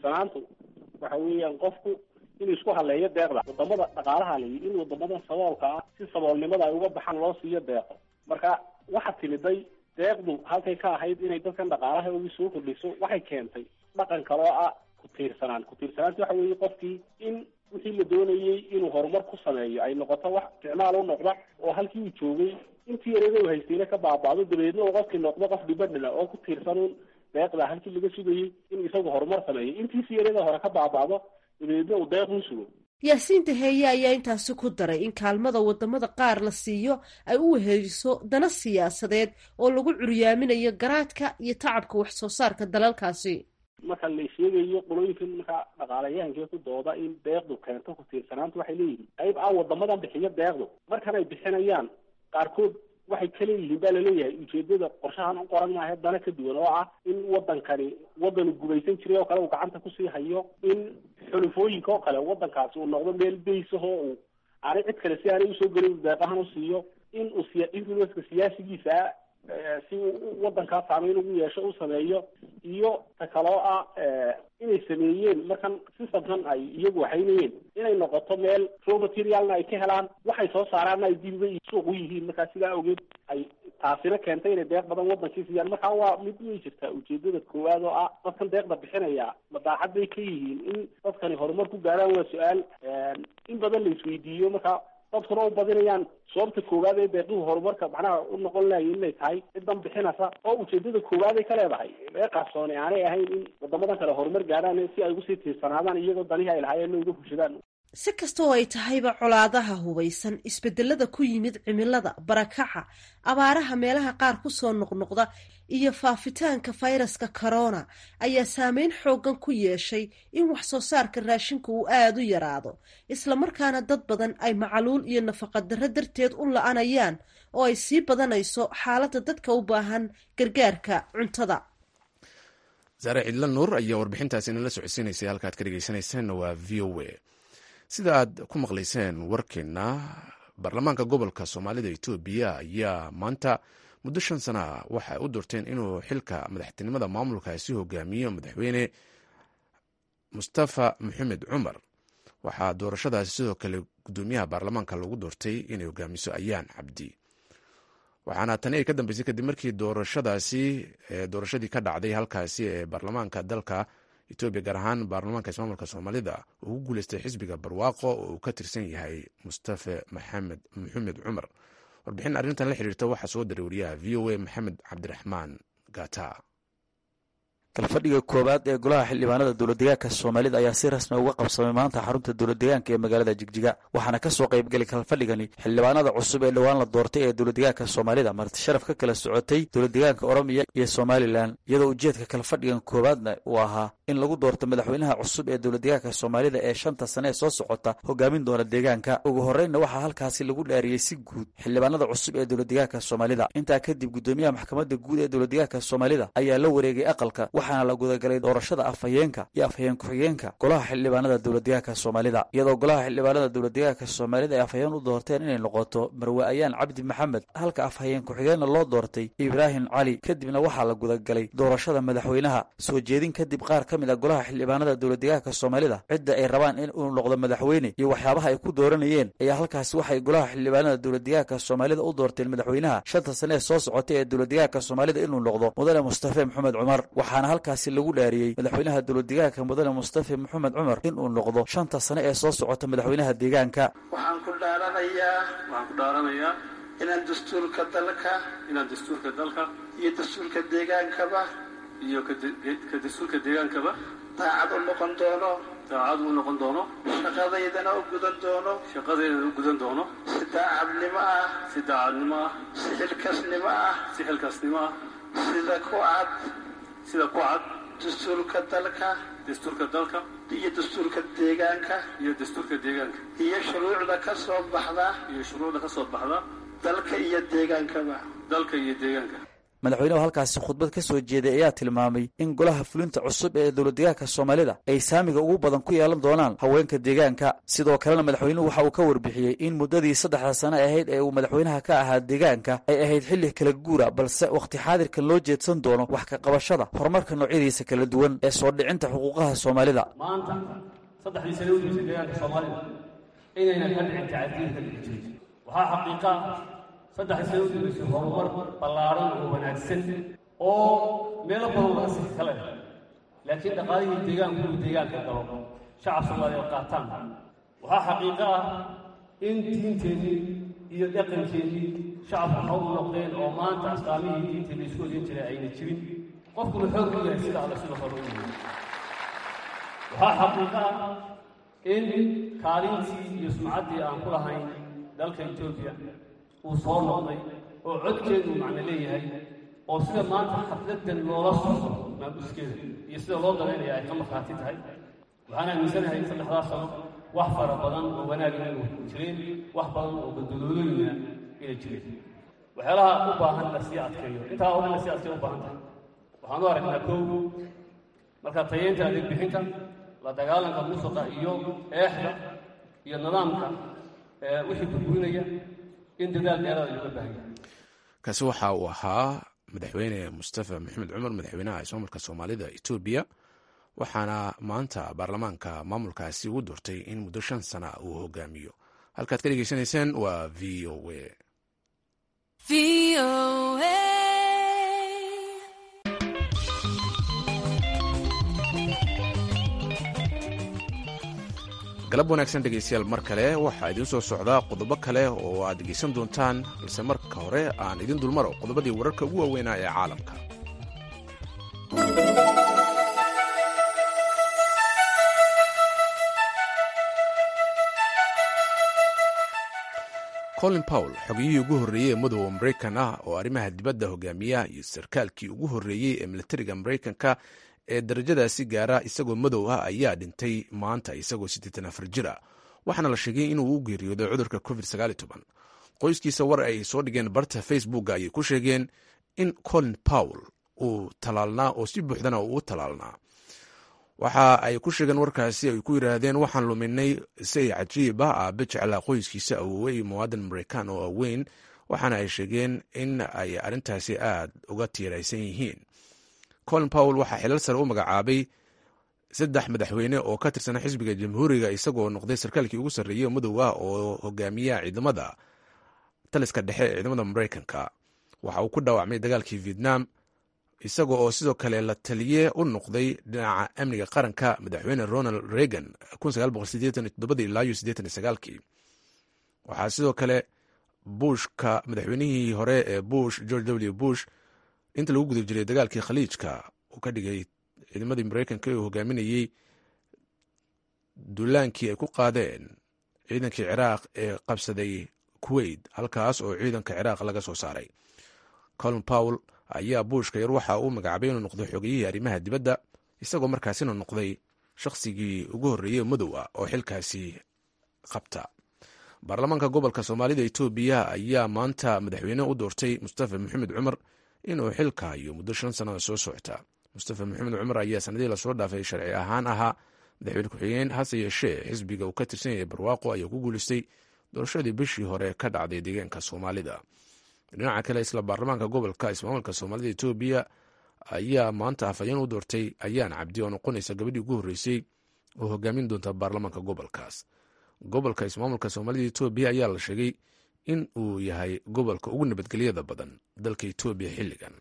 inuu isku haleeyo deeqda wadamada dhaqaalaha layi in wadamadan saboolka ah si saboolnimada ay uga baxaan loo siiyo deeqo marka waxa timiday deeqdu halkay ka ahayd inay dadkan dhaqaalaha ugu soo kordhiso waxay keentay dhaqan kaloo ah ku tiirsanaan ku tiirsanaanta waxa weeye qofkii in wixii la doonayey inuu horumar ku sameeyo ay noqoto wax isticmaal u noqda oo halkii uu joogay intii yareeda u haystayna ka baaba'do dabeedna uu qofkii noqdo qof dhibadhila oo ku tiirsanuun deeqda halkii laga sugayey in isagu horumar sameeyo intiisi yareeda hore ka baaba'do yaasiin daheeye ayaa intaasi ku daray in kaalmada wadamada qaar la siiyo ay u weheliso dana siyaasadeed oo lagu curyaaminayo garaadka iyo tacabka wax soo saarka dalalkaasi marka la sheegayo qolooyinkan markaa dhaqaalayahankee ku dooda in deeqdu keento ku tiirsanaanta waxay leeyihiin qayb ah wadamadan bixiyo deeqdu markan ay bixinayaan qaarkood waxay ka leeyihiin baa laleeyahay ujeedada qorshahan u qoran maaha dana ka duwan oo ah in wadankani wadanu gumaysan jiray oo kale uu gacanta kusii hayo in xulufooyinka oo kale wadankaasi uu noqdo meel baysahoo uu aanay cid kale si aanay usoo gelin deeqahan u siiyo in uu siya influenska siyaasigiisa si wadankaa saameyn ugu yeesho u sameeyo iyo ta kaloo ah inay sameeyeen markan systemkan ay iyagu waxaynayeen inay noqoto meel raw materialna ay ka helaan waxay soo saaraanna ay dibiba suuq u yihiin markaa sidaa ogeed ay taasina keentay inay deeq badan wadankii siiyaan markaa waa mid way jirtaa ujeedada koowaad oo ah dadkan deeqda bixinaya madaaxad bay ka yihiin in dadkani horumar ku gaaraan waa su-aal in badan la isweydiiyo markaa dadkuna u badinayaan sababta koowaad ee deeqihu horumarka macnaha u noqon lahaye inay tahay cidan bixinaysa oo ujeedada koowaad ay ka leedahay ee qarsoone aanay ahayn in wadamadan kale horumar gaaraan si ay ugusii tiirsanaadaan iyagoo danihii ay lahaayeen uga fushadaan si kasta oo ay tahayba colaadaha hubaysan isbedelada ku yimid cimilada barakaca abaaraha meelaha qaar kusoo noqnoqda iyo faafitaanka fayraska corona ayaa saameyn xoogan ku yeeshay in wax soo saarka raashinka uu aada u yaraado islamarkaana dad badan ay macaluul iyo nafaqadarro darteed u la-anayaan oo ay sii badanayso xaaladda dadka u baahan gargaarka cuntada saare cidla nuur ayaa warbixintaasi inala socodsiinaysay halkaad ka dhegeysanaysaanna waa v o a sida aad ku maqlayseen warkeenna baarlamaanka gobolka soomaalida etoobiya ayaa maanta muddo shan sana ah waxay u doorteen inuu xilka madaxtinimada maamulkaasi hogaamiyo madaxweyne mustafa maxamed cumar waxaa doorashadaasi sidoo kale gudoomiyaha baarlamaanka lagu doortay inay hogaamiso ayaan cabdi waxaana tani ay ka dambeysay kadib markii doorashadaasi doorashadii ka dhacday halkaasi ee baarlamaanka dalka etoobiya gaar ahaan baarlamaanka ismaamulka soomaalida ugu guuleystay xisbiga barwaaqo oo uu ka tirsan yahay mustafa maxamed maxamed cumar warbixin arrintan la xiriirta waxaa soo diray wariyaha v o a maxamed cabdiraxmaan gata kalfadhiga koowaad ee golaha xildhibaanada dowladdegaanka soomaalida ayaa si rasmi uga qabsamay maanta xarunta dowladdegaanka ee magaalada jigjiga waxaana ka soo qaybgelay kalfadhigani xildhibaanada cusub ee dhowaan la doortay ee dowladdegaanka soomaalida marti sharaf ka kala socotay dowladdegaanka oromiya iyo somalilan iyadoo ujeedka kalfadhigan koowaadna uu ahaa in lagu doorto madaxweynaha cusub ee dowladdegaanka soomaalida ee shanta sane ee soo socota hogaamin doona deegaanka ugu horreynna waxaa halkaasi lagu dhaariyey si guud xildhibaanada cusub ee dowladdegaanka soomaalida intaa kadib gudoomiyaha maxkamadda guud ee dowladdegaanka soomaalida ayaa la wareegay aqalka waxaana la gudagalay doorashada afhayeenka iyo afhayeen ku-xigeenka golaha xildhibaanada dowladdegaanka soomaalida iyadoo golaha xildhibaanada dowladdegaanka soomaalida ay afhayeen u doorteen inay noqoto marwe ayaan cabdi maxamed halka afhayeen ku-xigeenna loo doortay ibraahim cali kadibna waxaa la gudagalay doorashada madaxweynaha soo jeedin kadib qaar ka mid a golaha xildhibaanada dowladdegaanka soomaalida cidda ay rabaan in uu noqdo madaxweyne iyo waxyaabaha ay ku dooranayeen ayaa halkaasi waxay golaha xildhibaanada dowladdegaanka soomaalida u doorteen madaxweynaha shanta sane ee soo socotay ee dowladdegaanka soomaalida inuu noqdo mudane mustafe maxamed cumar waxaana halkaasi lagu dhaariyey madaxweynaha dowladdegaanka mudane mustafe maxamed cumar inuu noqdo shanta sane ee soo socota madaxweynaha deegaanka waxaan ku dhaaranayaa waxaan ku dhaaranayaa inaan dastuurka dalka inaan dastuurka dalka iyo dastuurka deegaankaba iyo ka dastuurka deegaankaba daacad u noqon doono daacad u noqon doono shaqadaydana u gudan doono shaqadeydana u gudan doono si daacadnimo ah si daacadnimo ah si xilkasnimo ah si xilkaasnimo ah sida ku cad sida ku cad dastuurka dalka dastuurka dalka iyo dastuurka deegaanka iyo dastuurka deegaanka iyo shuruucda ka soo baxda iyo shuruucda ka soo baxda dalka iyo deegaankaba dalka iyo deegaanka madaxweynuhu halkaasi khudbad ka soo jeeday ayaa tilmaamay in golaha fulinta cusub ee dowladdegaanka soomaalida ay saamiga ugu badan ku yeelan doonaan haweenka deegaanka sidoo kalena madaxweynuhu waxa uu ka warbixiyey in muddadii saddexda sane ahayd ee uu madaxweynaha ka ahaa deegaanka ay ahayd xilli kala guura balse wakhti xaadirkan loo jeedsan doono wax ka qabashada horumarka noocyadiisa kala duwan ee soo dhicinta xuquuqaha soomaalida maanta saddexdii sane udeysa deegaanka soomaalida inaynan ka dhicin tacadiilka dhigi jirin waxaa xaqiiqa saddexdii sane udeysa horumar ballaaran oo wanaagsan oo meelo badan laga sii kale laakiin dhaqaalihii deegaanku uu deegaanka galo shacab soomaaliyeed qaataan waxaa xaqiiqo ah in diinteennii iyo dhaqankeennii shacabku waxa u noqdeen oo maanta astaamihii diinteenna isku odin jiray ayna jirin qofkuna xoog u yahay sida alle sida hore u yahay waxaa xaqiiqo ah in kaalintii iyo sumcaddii aan ku lahayn dalka etoobiya uu soo noqday oo codkeedu macno leeyahay oo sida maanta xafladan loola socdo maabuskeeda iyo sida loo dalaynaya ay ka markhaati tahay waxaan aaminsanahay saddexdaas sano wax fara badan oo wanaagina inuu jireen wax badan oo badaloolooyina inay jireen waxyaalaha u baahan la sii adkeeyo intaa oo dhan la sii adkeeyo u baahan tahay waxaan u aragnaa kow marka tayeynta adeeg bixinta la dagaalanka musuqa iyo eexda iyo nidaamka wixii burburinaya in dadaal dheeraada looga baahan yahay kaasi waxa uu ahaa madaxweyne mustafa maxamed cumar madaxweynaha ismaamulka soomaalida etoobiya waxaana maanta baarlamaanka maamulkaasi ugu doortay in muddo shan sana uu hogaamiyo halkaad ka dhegeysanayseen waa v o a galab wanaagsan dhegeystayaal mar kale waxaa idiin soo socdaa qodobo kale oo aad dhegeysan doontaan balse marka hore aan idin dulmaro qodobadii wararka ugu waaweynaa ee caalamka colin powell xogiyihii ugu horreeyey ee madowga maraykan ah oo arrimaha dibadda hogaamiya iyo sarkaalkii ugu horreeyey ee militariga maraykanka ee darajadaasi gaara isagoo madow ah ayaa dhintay maanta isagoo siddeetan afar jir ah waxaana la sheegay inuu u geeriyooday cudurka covid qoyskiisa war ay soo dhigeen barta facebooka ayay ku sheegeen in colin powell uu talaalnaa oo si buuxdana uu u talaalnaa waxa ay ku sheegeen warkaasi ay ku yidhaahdeen waxaan luminay say cajiib ah aabe jeclaa qoyskiisa awoowe iyo muwaadan maraykan oo aweyn waxaana ay sheegeen in ay arrintaasi aad uga tiiraysan yihiin colin powell waxaa xilal sare u magacaabay saddex madaxweyne oo ka tirsan xisbiga jamhuuriga isagoo noqday sarkaalkii ugu sarreeyey madow ah oo hogaamiya ciidamada taliska dhexe ee ciidamada maraykanka waxa uu ku dhaawacmay dagaalkii vietnam isaga oo sidoo kale la taliye u noqday dhinaca amniga qaranka madaxweyne ronald reagan waxaa sidoo kale bushka madaxweynihii hore ee bush george w bush inta lagu guda jiray dagaalkii khaliijka uu ka dhigay ciidamadii maraykanka uu hogaaminayey duulaankii ay ku qaadeen ciidankii ciraaq ee qabsaday kuwait halkaas oo ciidanka ciraaq laga soo saaray colin powell ayaa buushka yar waxa uu magacaabay inuu noqdo xogiyihii arrimaha dibadda isagoo markaasina noqday shakhsigii ugu horreeyey madow ah oo xilkaasi qabta baarlamaanka gobolka soomaalida etoobiya ayaa maanta madaxweyne u doortay mustafa maxamed cumar inuu xilka hayo muddo shan sannada soo socota mustafa maxamed cumar ayaa sanadihii lasoo dhaafay sharci ahaan ahaa madaxweyne ku-xigeen hase yeeshee xisbiga uu ka tirsan yahay barwaaqo ayaa ku guuleystay doorashadii bishii hore ka dhacday deegaanka soomaalida dhinaca kale isla baarlamaanka gobolka ismaamulka soomaalida etoobiya ayaa maanta afhayeen u doortay ayaan cabdi oo noqonaysa gabadhii ugu horreysay oo hogaamin doonta baarlamaanka gobolkaas gobolka ismaamulka soomaalida etoobiya ayaa la sheegay in uu yahay gobolka ugu nabadgelyada badan dalka etoobiya xilligan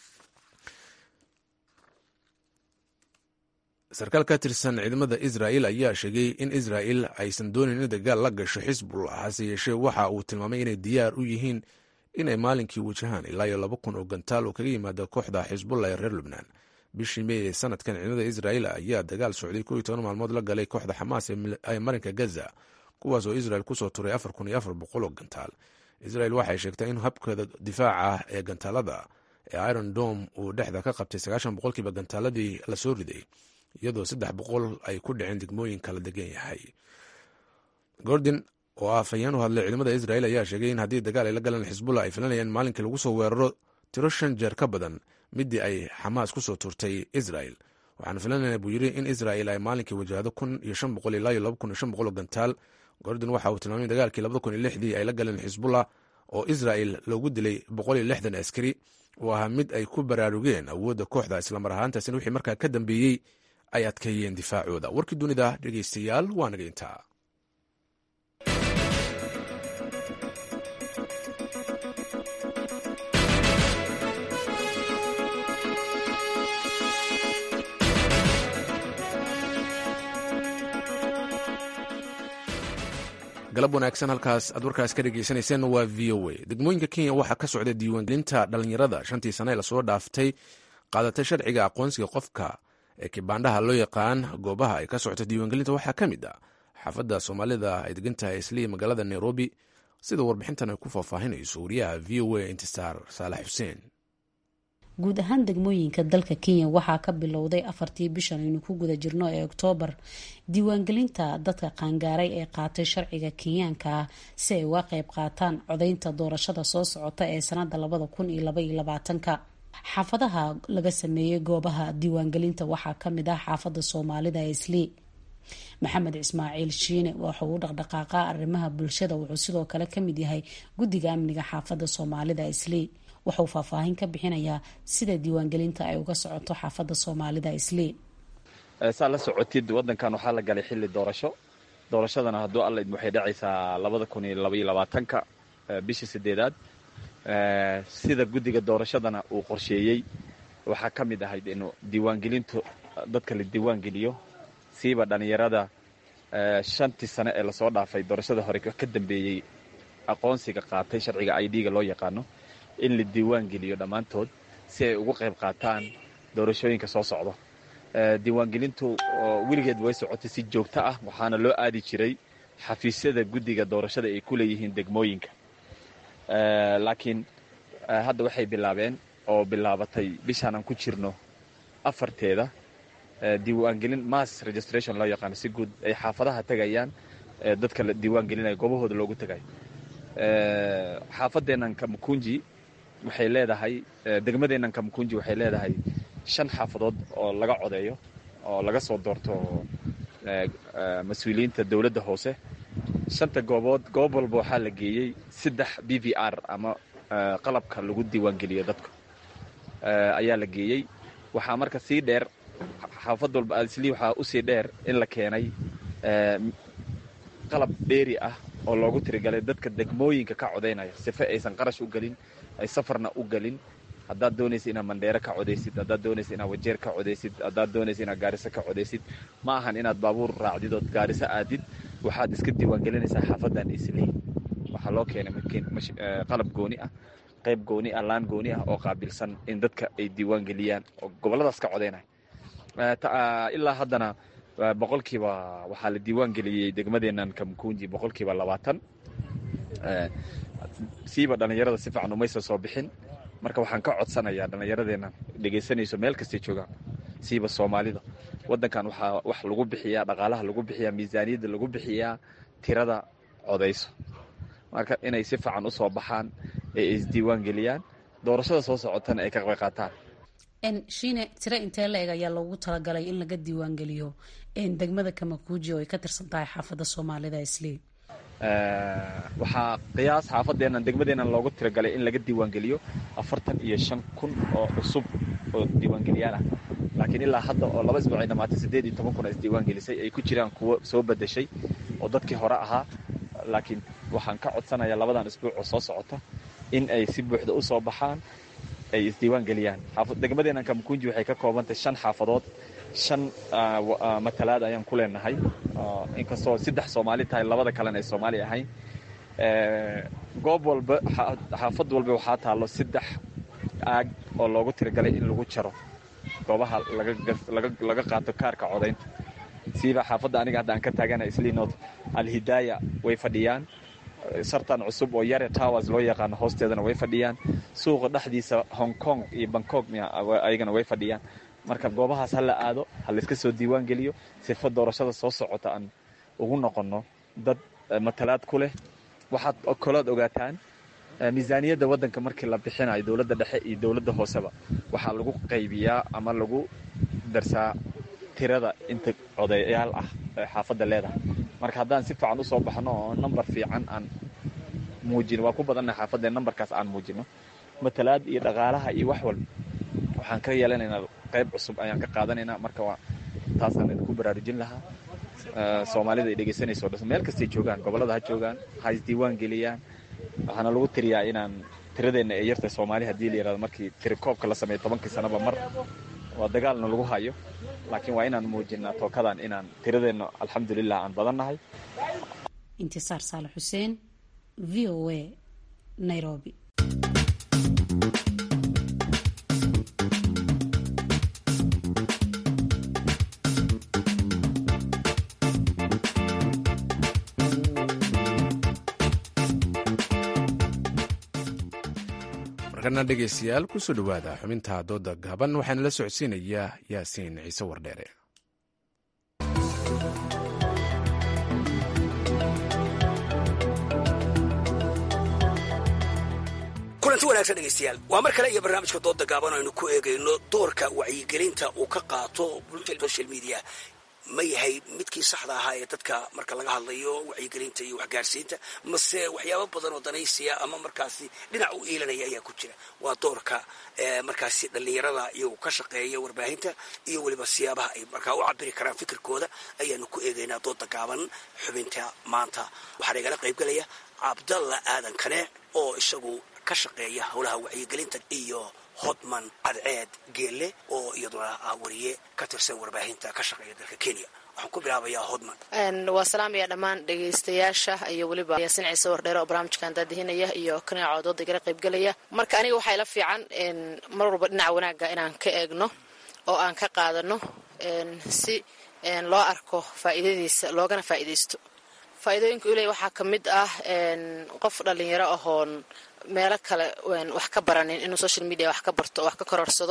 sarkaal ka tirsan ciidamada israel ayaa sheegay in israel aysan doonin in dagaal la gasho xisbullah hase yeeshee waxa uu tilmaamay inay diyaar u yihiin inay maalinkii wajahaan ilaa iyo laba kun oo gantaal oo kaga yimaada kooxda xisbullah ee reer lubnaan bishii mey ee sanadkan ciidamada israel ayaa dagaal socday ko iyo toban maalmood la galay kooxda xamaas ee marinka gaza kuwaas oo israel kusoo turay afar kun iyo afar boqol oo gantaal israel waxay sheegtay in habkeeda difaaca ah ee gantaalada ee iron dome uu dhexda ka qabtay sagaashan boqolkiiba gantaaladii lasoo riday iyadoo saddex boqol ay ku dhaceen degmooyin kala degan yahay gordon oo ah afhayeen u hadlay ciidamada israel ayaa sheegay in haddii dagaal ay la galaan xisbullah ay filanayaan maalinkii lagu soo weeraro tiro shan jeer ka badan midii ay xamaas kusoo turtay israel waxaan filanayna buu yidhi in israel ay maalinkii wajahdo kun iyo shan boqol ilaa iyo laba kun iyo shan boqol oo gantaal gordon waxa uu tilmaamay dagaalkii labada kun iyo lixdii ay la galeen xisbullah oo israel loogu dilay boqol iyo lixdan askari uu ahaa mid ay ku baraarugeen awoodda kooxda islamar ahaantaasina wixii markaa ka dambeeyey ay adkeeyeen difaacooda warkii dunida dhegeystayaal waa naga intaa galab wanaagsan halkaas aad warkaas ka dhegeysanayseen waa v o a degmooyinka kenya waxaa ka socda diiwaangelinta dhalinyarada shantii sane ee lasoo dhaaftay qaadatay sharciga aqoonsiga qofka ee kibaandhaha loo yaqaan goobaha ay ka socoto diiwaangelinta waxaa ka mid ah xaafadda soomaalida ay degantahay isliya magaalada nairobi sida warbixintan ay ku faahfaahinayso wariyaha v o a intisaar saalax xuseen guud ahaan degmooyinka dalka kenya waxaa ka bilowday afartii bishan aynu ku guda jirno ee oktoobar diiwaangelinta dadka qaangaaray ee qaatay sharciga kenyaanka ah si ay uga qeyb qaataan codeynta doorashada soo socota ee sanada labada kun iyo labaiyo labaatanka xaafadaha laga sameeyey goobaha diiwaangelinta waxaa kamid ah xaafada soomaalida ee islii maxamed ismaaciil shiine waxauu u dhaqdhaqaaqa arrimaha bulshada wuxuu sidoo kale kamid yahay guddiga amniga xaafada soomaalida islii waxauu faahfaahin ka bixinayaa sida diiwaangelinta ay uga socoto xaafadda soomaalida islii saa la socotid wadankan waxaa la galay xilli doorasho doorashadana hadduu alla idm waxay dhacaysaa labada kun iyo labaiyo labaatanka bishii sideedaad sida guddiga doorashadana uu qorsheeyey waxaa ka mid ahayd inuu diiwaangelintu dadka la diiwaangeliyo siiba dhallinyarada shantii sane ee lasoo dhaafay doorashada hore ka dambeeyey aqoonsiga qaatay sharciga i d-ga loo yaqaano in la diiwaangeliyo dhammaantood si ay ugu qayb qaataan doorashooyinka soo socdo diiwaangelintu weligeed way socotay si joogto ah waxaana loo aadi jiray xafiisyada guddiga doorashada ay ku leeyihiin degmooyinka laakiin hadda waxay bilaabeen oo bilaabatay bishaan aan ku jirno afarteeda diiwaangelin mass registration loo yaqaano si guud ay xaafadaha tegayaan dadka la diiwaangelinaya goobahooda loogu tegayo xaafadeennan kamukunji waxay leedahay degmadeennan kamukunji waxay leedahay shan xaafadood oo laga codeeyo oo laga soo doorto mas-uuliyiinta dowladda hoose shanta goobood goob walba waxaa la geeyey saddex b v r ama qalabka lagu diiwaangeliyo dadka ayaa la geeyey waxaa marka sii dheer xaafad walba aadisli waxaa usii dheer in la keenay qalab dheeri ah oo loogu tirigalay dadka degmooyinka ka codaynaya sife aysan qarash u gelin ay safarna u gelin haddaad doonaysa inaad mandheero ka codaysid haddaad doonaysa inaad wajeer ka codaysid haddaad doonaysa inaad gaariso ka codaysid ma ahan inaad baabuur raacdid ood gaariso aadid waxaad iska diiwaangelinaysaa xaafadan islii waxaa loo keenay qalab gooni ah qayb gooni ah laan gooni ah oo qaabilsan in dadka ay diiwaangeliyaan oo gobolladaas ka codaynaya ilaa haddana boqolkiiba waxaa la diiwaangeliyey degmadeennan kamkunji boqolkiiba labaatan siiba dhallinyarada si fiican umaysa soo bixin marka waxaan ka codsanayaa dhallinyaradeennan dhegaysanayso meel kastay joogaan siiba soomaalida waddankan waxaa wax lagu bixiyaa dhaqaalaha lagu bixiyaa miisaaniyadda lagu bixiyaa tirada codayso marka inay si fiican u soo baxaan ee isdiiwaan geliyaan doorashada soo socotana ay ka qayb qaataan shiine tiro intee la eg ayaa loogu talagalay in laga diiwaangeliyo degmada kamakuuji oo ay ka tirsan tahay xaafadda soomaalida islii waxaa qiyaas xaafadeennan degmadeennan loogu tiragalay in laga diiwaangeliyo afartan iyo shan kun oo cusub oo diiwaangeliyaal ah laakiin ilaa hadda oo laba isbuuc ay dhamaatay siddeed iyo toban kun oo isdiiwaangelisay ay ku jiraan kuwo soo bedeshay oo dadkii hore ahaa laakiin waxaan ka codsanayaa labadan isbuuc oo soo socota in ay si buuxda u soo baxaan ay isdiiwaan geliyaan degmadeennan kamkunji waxay ka koobantahay shan xaafadood shan matalaad ayaan ku leenahay inkastoo saddex soomaali tahay labada kalena ay soomaali ahayn goob walba xaafad walba waxaa taallo saddex aag oo loogu tiragalay in lagu jaro goobaha laga qaato kaarka codaynta siiba xaafadda aniga hadda aan ka taagana isliinod alhidaaya way fadhiyaan sartan cusub oo yare towers loo yaqaano hoosteedana way fadhiyaan suuqa dhexdiisa hong kong iyo bangkok ayagana way fadhiyaan marka goobahaas ha la aado ha layska soo diiwaan geliyo sifa doorashada soo socota aan ugu noqonno dad matalaad ku leh waxaad kolood ogaataan miisaaniyadda waddanka markii la bixinayo dowladda dhexe iyo dowladda hooseba waxaa lagu qaybiyaa ama lagu darsaa tirada inta codayaal ah ee xaafadda leedahay marka haddaan si fiican usoo baxno oo namber fiican aan muujino waa ku badanna xaafadda nambarkaas aan muujino matalaad iyo dhaqaalaha iyo wax walba waxaan ka yeelanaynaa qayb cusub ayaan ka qaadanaynaa marka waa taasaan idinku baraarujin lahaa soomaalida ay dhegaysanayso dhan meel kastay joogaan gobollada ha joogaan ha isdiiwaan geliyaan waxaana lagu tiriyaa inaan tiradeenna ee yarta soomaali haddii la yihahdo markii tirikoobka la sameeyo tobankii sanaba mar waa dagaalna lagu hayo laakiin waa inaan muujinaa tookadan inaan tiradeenna alxamdulilah aan badannahay intisaar saale xuseen v o a nairobi markana dhegaystayaal kusoo dhowaada xubinta dooda gaaban waxaana la socodsiinayaa yaasiin ciise wardheere kulanti wanaagsan dhegaystayaal waa mar kale iyo barnaamijka dooda gaaban aynu ku eegayno doorka wacyigelinta uu ka qaato social media ma yahay midkii saxda ahaa ee dadka marka laga hadlayo wacyigelinta iyo waxgaarsiinta mase waxyaabo badan oo danaysiya ama markaasi dhinac u iilanaya ayaa ku jira waa doorka markaasi dhallinyarada iyagu ka shaqeeya warbaahinta iyo weliba siyaabaha ay markaa u cabiri karaan fikirkooda ayaanu ku eegaynaa dooda gaaban xubinta maanta waxaa igala qaybgelaya cabdalla aadan kaneec oo isagu ka shaqeeya howlaha wacyigelinta iyo hodman cadceed geelle oo iyaduna ah wariye ka tirsan warbaahinta ka shaqeeya dalka kenya waxaan ku bilaabayaa hodman waa salaamaya dhammaan dhegaystayaasha iyo weliba yaasin ciise wardheere oo barnaamijkan daadihinaya iyo kaneeco dooda igala qaybgelaya marka aniga waxaa ila fiican mar walba dhinaca wanaagga inaan ka eegno oo aan ka qaadano si loo arko faa'iidadiisa loogana faa'iidaysto faa'iidooyinka uley waxaa ka mid ah qof dhallinyaro ahoon meelo kale wax ka baranin inuu social media wax ka barto oo wax ka kororsado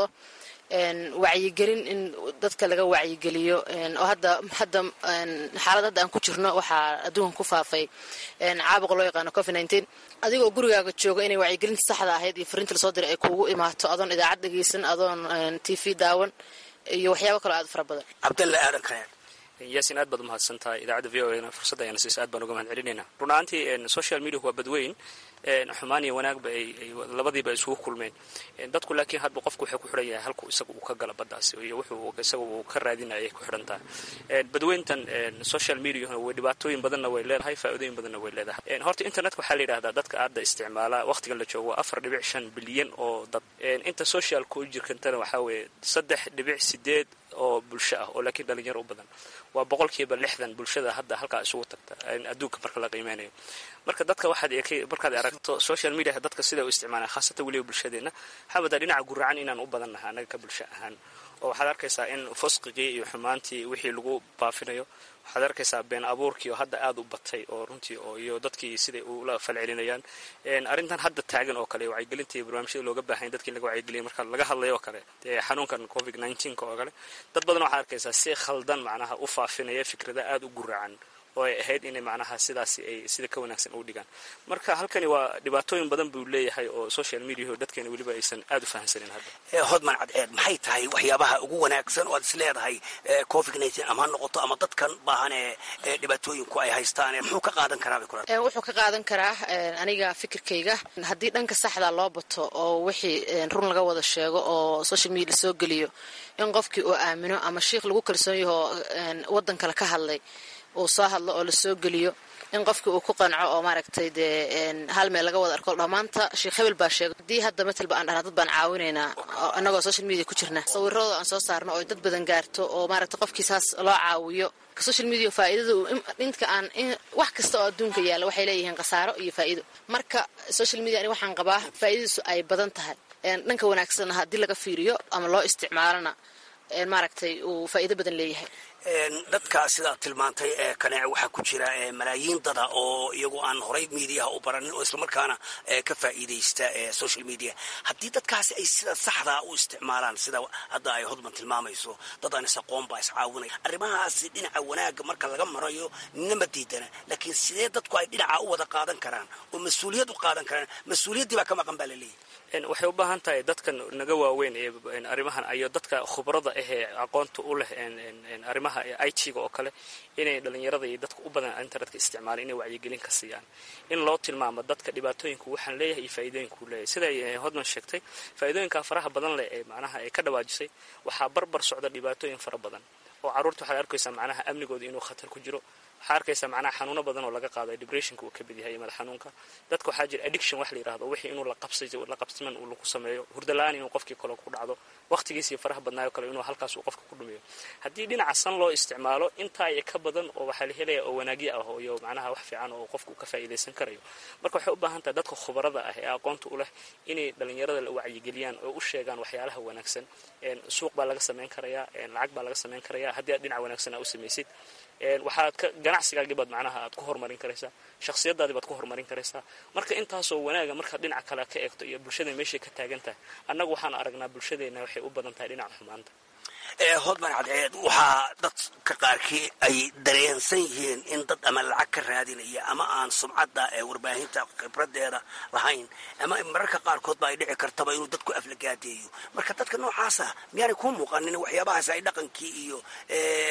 wacyigelin in dadka laga wacyigeliyo oo hadda hadda xaalad hadda aan ku jirno waxaa adduunka ku faafay caabuqa loo yaqaano covid nineteen adigoo gurigaaga jooga inay wacyigelinta saxda ahayd iyo fariinta lasoo diray ay kuugu imaato adoon idaacad dhegeysan adoon t v daawan iyo waxyaabo kaloo aad fara badan cabdalla aadan kaneec yaasin aad baad umahadsan tahay idaacadda v o a fursadda ayana siisa aad baan uga mahad celinayna run ahaantii social media waa badweyn xumaan iyo wanaagba ay labadiiba isugu kulmeen dadku laakiin hadba qofku waxay ku xidhan yahay halku isaga uu ka gala baddaas iyo wuxuu isaga uu ka raadinaya ay ku xidhan tahay badweyntan social mediahuna way dhibaatooyin badanna way leedahay faa'iidooyin badanna way leedahay horta internetka waxaa la yidhahdaa dadka aadda isticmaala waqtigan la joogo waa afar dhibic shan bilyan oo dad inta socialka u jirkantana waxaa weeye saddex dhibic sideed oo bulsho ah oo laakiin dhalinyaro u badan waa boqolkiiba lixdan bulshada hadda halkaa isugu tagta adduunka marka la qiimeynayo marka dadka waxaad markaad aragto social mediaha dadka sida u isticmaalaan khaasatan weliba bulshadeenna waxaa wadaa dhinaca guracan inaan u badannahay annaga ka bulsho ahaan oo waxaad arkaysaa in fusqigii iyo xumaantii wixii lagu baafinayo waxaad arkaysaa been abuurkii oo hadda aada u batay oo runtii oo iyo dadkii siday ula falcelinayaan arrintan hadda taagan oo kale wacyigelinta iyo barnaamijyada looga baahanya dadkii in laga wacyigeliya marka laga hadlayo oo kale dee xanuunkan covid nineteenka oo kale dad badan waxaad arkaysaa si khaldan macnaha u faafinaya fikrada aada u guracan oo ay ahayd inay macnaha sidaasi ay sida ka wanaagsan u dhigaan marka halkani waa dhibaatooyin badan buu leeyahay oo social mediaho dadkeena weliba aysan aada u fahamsanin hadda hodman cadceed maxay tahay waxyaabaha ugu wanaagsan oo aad is leedahay covid nineteen ama ha noqoto ama dadkan baahan ee dhibaatooyinku ay haystaan muxuu ka qaadan karaa bay kula wuxuu ka qaadan karaa aniga fikirkayga haddii dhanka saxda loo bato oo wixii run laga wada sheego oo social media lasoo geliyo in qofkii uu aamino ama shiikh lagu kalsoon yaho waddan kale ka hadlay uu soo hadlo oo lasoo geliyo in qofkii uu ku qanco oo maaragtay dee hal meel laga wada arko dhammaanta sheekh hebel baa sheegay haddii hadda matalba aan dhahna dad baan caawinaynaa annagoo social media ku jirna sawirradooda aan soo saarno oo dad badan gaarto oo maaragtay qofkii saas loo caawiyo social media faa'iidadu inta aan wax kasta oo adduunka yaalla waxay leeyihiin khasaaro iyo faa'iido marka social media ani waxaan qabaa faa'iidadiisu ay badan tahay dhanka wanaagsanna haddii laga fiiriyo ama loo isticmaalona maaragtay uu faa'iido badan leeyahay dadka sidaad tilmaantay ee kaneece waxaa ku jira malaayiin dada oo iyagu aan horay mediaha u baranin oo islamarkaana ka faa'iidaysta social media haddii dadkaasi ay sida saxdaa u isticmaalaan sida hadda ay hodman tilmaamayso dad aan is-aqoon baa iscaawinaya arrimahaasi dhinaca wanaagga marka laga marayo nima diidana laakiin sidee dadku ay dhinaca u wada qaadan karaan oo mas-uuliyad u qaadan karaan mas-uuliyaddii baa ka maqan baa laleeyahy waxay u baahan tahay dadkan naga waaweyn ee arrimahan iyo dadka khubrada ah ee aqoonta u leh arrimaha i t-ga oo kale inay dhalinyarada iyo dadka u badan internetka isticmaalaan inay wacyigelin ka siiyaan in loo tilmaamo dadka dhibaatooyinku waxaan leeyahay iyo faa'iidooyinku leeyahay siday hodman sheegtay faa'iidooyinka faraha badan leh ee macnaha ay ka dhawaajisay waxaa barbar socda dhibaatooyin fara badan oo carruurta waxaad arkaysaa macnaha amnigooda inuu khatar ku jiro waxaa arkaysaa macnaha xanuuno badan oo laga qaado depressionka uu ka mid yahay iyo madax xanuunka dadka waxaa jira addiction wax la yirahdo wixii inuu la qabsiman uu lagu sameeyo hurdala-aan inuu qofkii kale ku dhacdo waqtigiisii faraha badnaayo kale inuu halkaas uu qofka ku dhumiyo haddii dhinaca san loo isticmaalo intaa iyo ka badan oo waxaa la helaya oo wanaagyo ah iyo macnaha wax fiican oo qofku ka faa'iidaysan karayo marka waxay u baahan tahay dadka khubarada ah ee aqoonta u leh inay dhalinyarada la wacyigeliyaan oo u sheegaan waxyaalaha wanaagsan suuq baa laga samayn karayaa lacag baa laga samayn karayaa haddii aad dhinac wanaagsan aa u samaysid waxaad ka ganacsigaagii baad macnaha aad ku horumarin karaysaa shakhsiyadaadii baad ku horumarin karaysaa marka intaasoo wanaaga markaad dhinaca kale ka eegto iyo bulshada meeshay ka taagan tahay annagu waxaan aragnaa bulshadeenna waxay u badan tahay dhinaca xumaanta hodman cadceed waxaa dadka qaarkii ay dareensan yihiin in dad ama lacag ka raadinaya ama aan sumcadda ee warbaahinta khibradeeda lahayn ama mararka qaarkood ba ay dhici kartaba inuu dadku aflagaadeeyo marka dadka noocaasa miyaanay kuu muuqanin waxyaabahaas ay dhaqankii iyo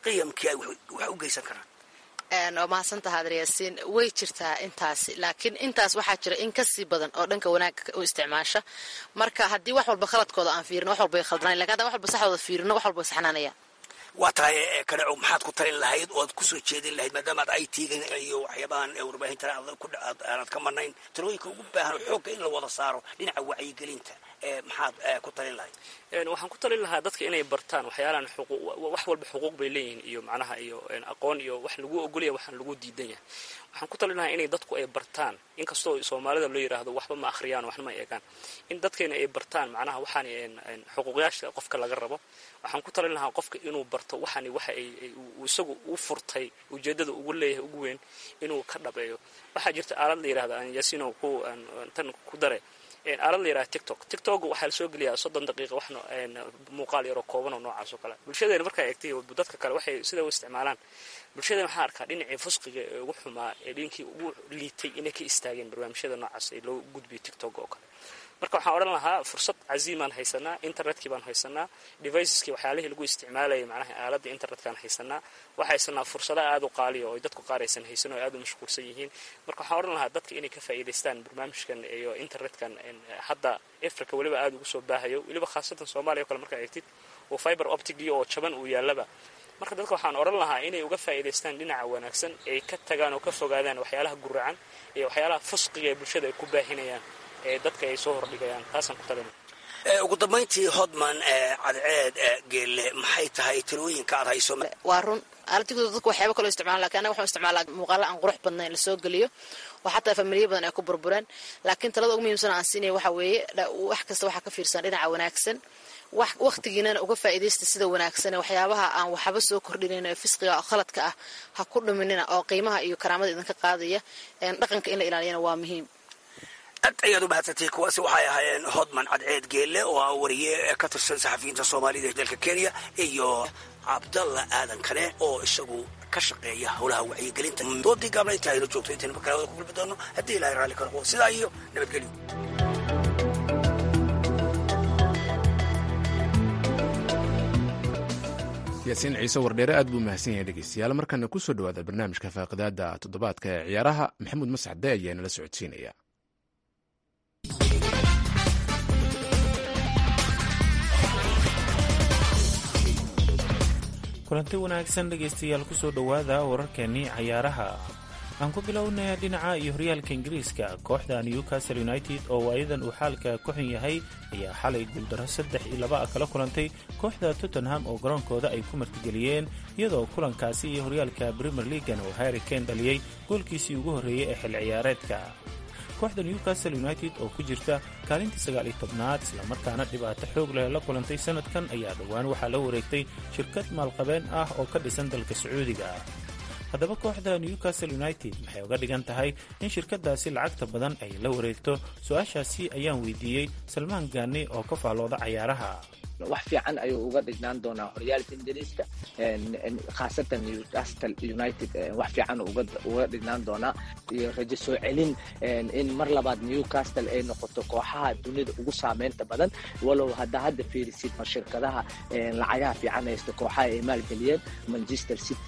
qiyamkii ay wax u geysan karaan waa mahadsantaha adryaasiin way jirtaa intaasi laakiin intaas waxaa jira in kasii badan oo dhanka wanaagga u isticmaasha marka haddii wax walba khaladkooda aan fiirino wax walba khaldanayn lakin haddaan wax walba saxdooda fiirino wax walba saxnaanayaan waa tahay kaneco maxaad ku talin lahayd oo aad kusoo jeedin lahayd maadaama ad i t-ga iyo waxyaabahan warbaahintan aanad ka marnayn talooyinka ugu baahan xoogga in la wada saaro dhinaca wacyigelinta maxaad ku talin lahayd waxaan ku talin lahaa dadka inay bartaan waxyaalahan wax walba xuquuq bay leeyihiin iyo macnaha iyo aqoon iyo wax lagu ogolaya waxaan lagu diidan yahay waxaan ku talin lahaa inay dadku ay bartaan inkastoo soomaalida loo yidhaahdo waxba ma akhriyaan waxna ma eegaan in dadkeena ay bartaan macnaha waxaan xuquuqyaasha qofka laga rabo waxaan ku talin lahaa qofka inuu barto waxani waxa ay isagu u furtay ujeedada ugu leeyahay ugu weyn inuu ka dhabeeyo waxaa jirta aalad la yidhahda aan yasino ku tan ku dare aalad la yidhaha tiktok tiktok waxaa lasoo geliyaa soddon daqiiqa waxna muuqaal yaroo kooban oo noocaas oo kale bulshadeena markaa eegtay dadka kale waxay sida u isticmaalaan bulshadeena waxaa arkaa dhinacii fusqiga ee ugu xumaa ee dhinkii ugu liitay inay ka istaageen barnaamijyada noocaas ee loo gudbiyo tiktok oo kale marka waxaan odhan lahaa fursad caziimaan haysanaa internetkii baan haysanaa deviceskii waxyaalihii lagu isticmaalayay macnaha aaladda internetkaan haysanaa waxaa haysanaa fursada aada u qaaliya oo dadku qaar aysan haysan oo aada u mashquulsan yihiin marka waxaan odhan lahaa dadka inay ka faa'iidaystaan barnaamijkan iyo internetkan hadda africa weliba aada ugu soo baahayo weliba khaasatan soomaaliya o kale markaa eegtid oo fiber optigii oo jaban uu yaallaba marka dadka waxaan odhan lahaa inay uga faa'iidaystaan dhinaca wanaagsan ay ka tagaan oo ka fogaadaan waxyaalaha guracan iyo waxyaalaha fusqiga ee bulshada ay ku baahinayaan ee dadka ay soo hordhigayaan taasaan ku talina ugu dambayntii hodman cadceed geelle maxay tahay talooyinka aad hayso waa run aaladigoda dadku waxyaaba kaloo isticmaala lakin anaga waxaan isticmaalaa muuqaala aan qurux badnayn lasoo geliyo oo xataa familiya badan ay ku burbureen laakiin talada ugu muhiimsan aan siinaya waxa weeye wax kasta waxaa ka fiirsan dhinaca wanaagsan wakhtigiinana uga faa'iidaysta sida wanaagsane waxyaabaha aan waxba soo kordhinayn ee fisqiga oo khaladka ah ha ku dhuminina oo qiimaha iyo karaamada idinka qaadaya dhaqanka in la ilaaliyana waa muhiim aad ayaad u mahadsantay kuwaasi waxay ahaayeen hodman cadceed geelle oo ah wariye ka tirsan saxafiyiinta soomaalida ee dalka kenya iyo cabdalla aadan kane oo isagu ka shaqeeya howlaha wacyigelinta doodii gaabna inta aynu joogto intaynu makalawada ku kulmi doono haddii ilahay raalli ka noqdo sidaa iyo nabadgelyo yaasiin ciise wardheere aad buu mahadsan yahay dhegeystayaal markana ku soo dhowaada barnaamijka faaqidaada toddobaadka ee ciyaaraha maxamuud mascade ayaa nala socodsiinaya kulanti wanaagsan dhegaystayaal kusoo dhowaada wararkeenii cayaaraha aan ku bilownay dhinaca iyo horyaalka ingiriiska kooxda newcastle united oo waayadan uu xaalka ku xun yahay ayaa xalay guuldaro saddex iyo laba ah kala kulantay kooxda tottenham oo garoonkooda ay ku martigeliyeen iyadoo kulankaasi iyo horyaalka premier leagan oo harry kane dhaliyey goolkiisii ugu horreeyey ee xil ciyaareedka kooxda newcastle united oo ku jirta kaalintii sagaal iyo tobnaad islamarkaana dhibaato xoog leh la kulantay sanadkan ayaa dhowaan waxaa la wareegtay shirkad maalqabeen ah oo ka dhisan dalka sacuudiga haddaba kooxda newcastle united maxay uga dhigan tahay in shirkadaasi lacagta badan ay la wareegto su-aashaasi ayaan weydiiyey salmaan gaani oo ka faallooda cayaaraha wax fiican ayuu uga dhignaan doonaa horyaalka ingiriiska khaasatan newcastle united wax fiican uga dhignaan doonaa iyo rajo soo celin in mar labaad newcastle ay noqoto kooxaha dunida ugu saameynta badan walow hadda hadda fiirisid ma shirkadaha lacagaha fiican haysta kooxaha ay maalgeliyeen manchester city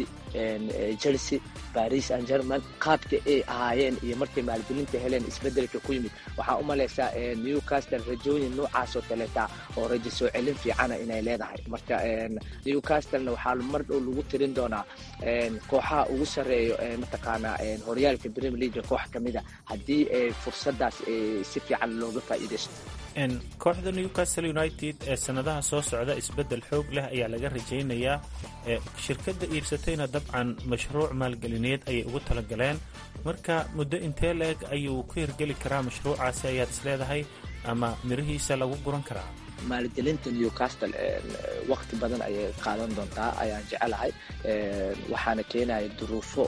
chelsea paris and german qaabka ay ahaayeen iyo markay maalgelinta heleen isbedelka ku yimid waxaa u malaysaa newcastle rajooyin noocaasoo kaleeta oo rajo soo celin fiicana inay leedahay marka newcastlena waxaa mar dhow lagu tirin doonaa kooxaha ugu sarreeyo mataqaanaa horyaalka premier league koox ka mida haddii fursadaas si fiican looga faa'iidaysto kooxda newcastle united ee sanadaha soo socda isbedel xoog leh ayaa laga rajaynayaa shirkadda iibsatayna dabcan mashruuc maalgelineed ayay ugu talagaleen marka muddo intee la-eg ayuu ku hirgeli karaa mashruucaasi ayaad isleedahay ama mirihiisa lagu guran karaa maalgelinta newcastle wakti badan ayay qaadan doontaa ayaan jecelahay waxaana keenaya duruufo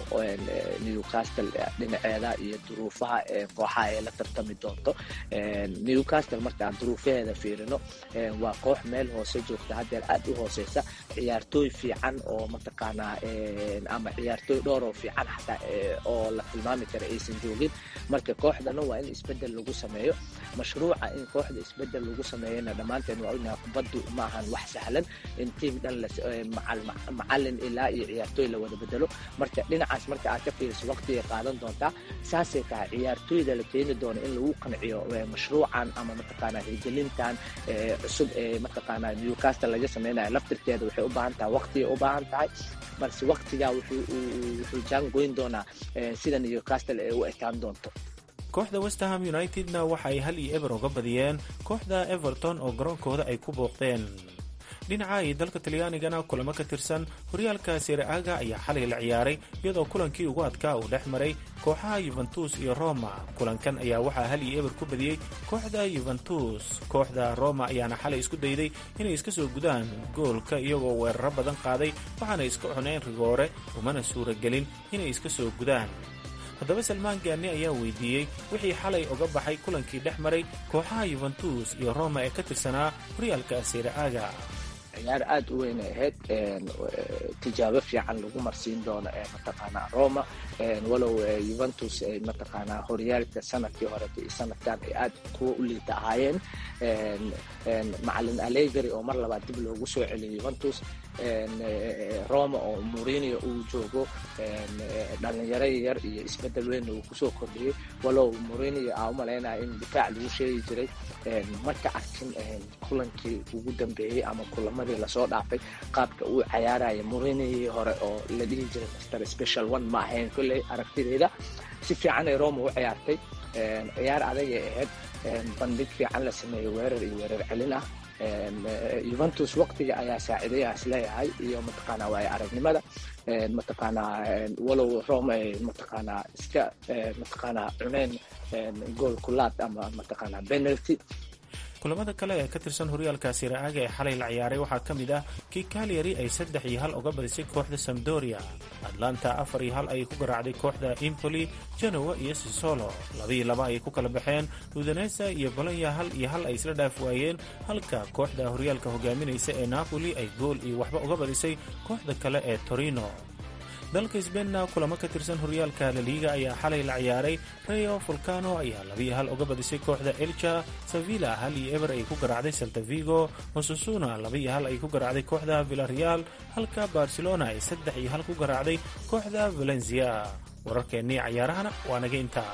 newcastle dhinaceeda iyo duruufaha kooxaha ay la tartami doonto newcastle markaan duruufaheeda fiirino waa koox meel hoose joogta haddeer aad u hooseysa ciyaartooy fiican oo mataqaanaa ama ciyaartooy dhowr oo fiican xataa oo la tilmaami kara aysan joogin marka kooxdana waa in isbedel lagu sameeyo mashruuca in kooxda isbedel lagu sameeyana dhammaan dhammaanteen waa ognahay kubaddu ma ahan wax sahlan in tiim dhan macalin ilaa iyo ciyaartooy la wada bedelo marka dhinacaas marka aad ka fiiriso waqtigay qaadan doontaa saasay tahay ciyaartooyda la keeni doono in lagu qanciyo mashruucan ama mataqaanaa hirgelintan cusub ee mataqaanaa newcastle laga samaynayo laftirkeeda waxay u baahan tahay waqtigay u baahan tahay balse waqtigaa wuxuu jaangoyn doonaa sida newcastle ee u ekaan doonto kooxda westerham unitedna waxa ay hal iyo eber uga badiyeen kooxda everton oo garoonkooda ay ku booqdeen dhinaca iyo dalka talyaanigana kulamo ka tirsan horyaalka siraaga ayaa xalay la ciyaaray iyadoo kulankii ugu adkaa uu dhex maray kooxaha yuventus iyo roma kulankan ayaa waxaa hal iyo eber ku badiyey kooxda yuventus kooxda roma ayaana xalay isku dayday inay iska soo gudaan goolka iyagoo weeraro badan qaaday waxaana iska cuneen rigoore umana suuragelin inay iska soo gudaan haddaba salmaan gaani ayaa weydiiyey wixii xalay uga baxay kulankii dhex maray kooxaha yuventus iyo roma ee ka tirsanaa horyaalka siraaga ciyaar aada u weyn ay ahayd tijaabo fiican lagu marsiin doono ee mataqaanaa roma walow yuventus ay mataqaanaa horyaalka sanadkii horeta iyo sanadkan ay aad kuwa u liita ahaayeen macalin alegari oo mar labaad dib loogu soo celiyay yuventus roma oo murinio uu joogo dhalinyaro yar iyo isbedel weyn uu kusoo kordhiyey walow murinio aa u malaynaya in difaac lagu sheegi jiray marka arkin kulankii ugu dambeeyey ama kulamadii lasoo dhaafay qaabka uu cayaaraya murinii hore oo la dhihi jiray master special one ma ahayn kolley aragtideeda si fiican ay roma u ciyaartay ciyaar adagay ahayd bandhig fiican la sameeyey weerar iyo weerar celin ah yuventus waqtiga ayaa saaciidaya is leeyahay iyo mataqaanaa waay aragnimada mataqaanaa walow rome ay mataqaanaa iska mataqaanaa cuneen gool kulaad ama mataqaanaa penalty kulamada kale ee ka tirsan horyaalka siraaga ee xalay la ciyaaray waxaa ka mid ah kii kalyari ay saddex iyo hal uga badisay kooxda samdoria atlanta afar iyo hal ayay ku garaacday kooxda impoli genowa iyo sisolo labaiyo laba ayay ku kala baxeen udanesa iyo bolonya hal iyo hal ay isla dhaaf waayeen halka kooxda horyaalka hogaaminaysa ee napoli ay gool iyo waxba uga badisay kooxda kale ee torino dalka sbeinna kulamo ka tirsan horyaalka laliiga ayaa xalay la ciyaaray rayo volcano ayaa labiyo hal uga badisay kooxda elja sevilla hal iyo eber ay ku garaacday saltavigo osasuna labaiyo hal ay ku garaacday kooxda villareal halka barcelona ay saddex iyo hal ku garaacday kooxda valencia wararkeennii cayaarahana waa naga intaa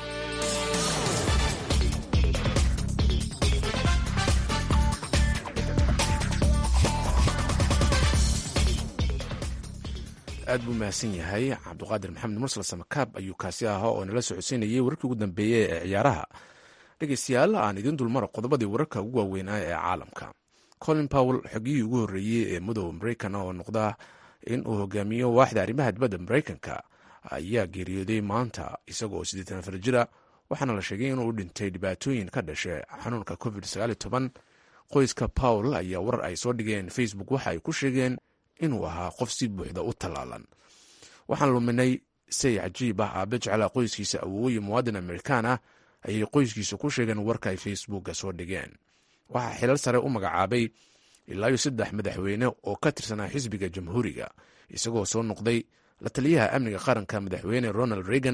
aad buu mahadsan yahay cabduqaadir maxamed mursal samakaab ayuu kaasi ahaa oo nala socodsiinayay wararkii ugu dambeeyey ee ciyaaraha dhegeystayaal aan idiin dulmaro qodobadii wararka ugu waaweynaa ee caalamka colin powell xogiyihii ugu horreeyey ee mudooba maraykan oo noqda in uu hogaamiyo waaxda arrimaha dibadda maraykanka ayaa geeriyooday maanta isagoo siddeetan afar jira waxaana la sheegay inuu u dhintay dhibaatooyin ka dhashay xanuunka covid qoyska powell ayaa warar ay soo dhigeen facebook waxa ay ku sheegeen inuu ahaa qof si buuxda u tallaalan waxaan luminay say cajiib ah aabe jeclaa qoyskiisa awooye muwaadin amerikaan ah ayay qoyskiisa ku sheegeen warka ay facebooka soo dhigeen waxaa xilal sare u magacaabay ilaayo saddex madaxweyne oo ka tirsanaa xisbiga jamhuuriga isagoo soo noqday la taliyaha amniga qaranka madaxweyne ronald reagan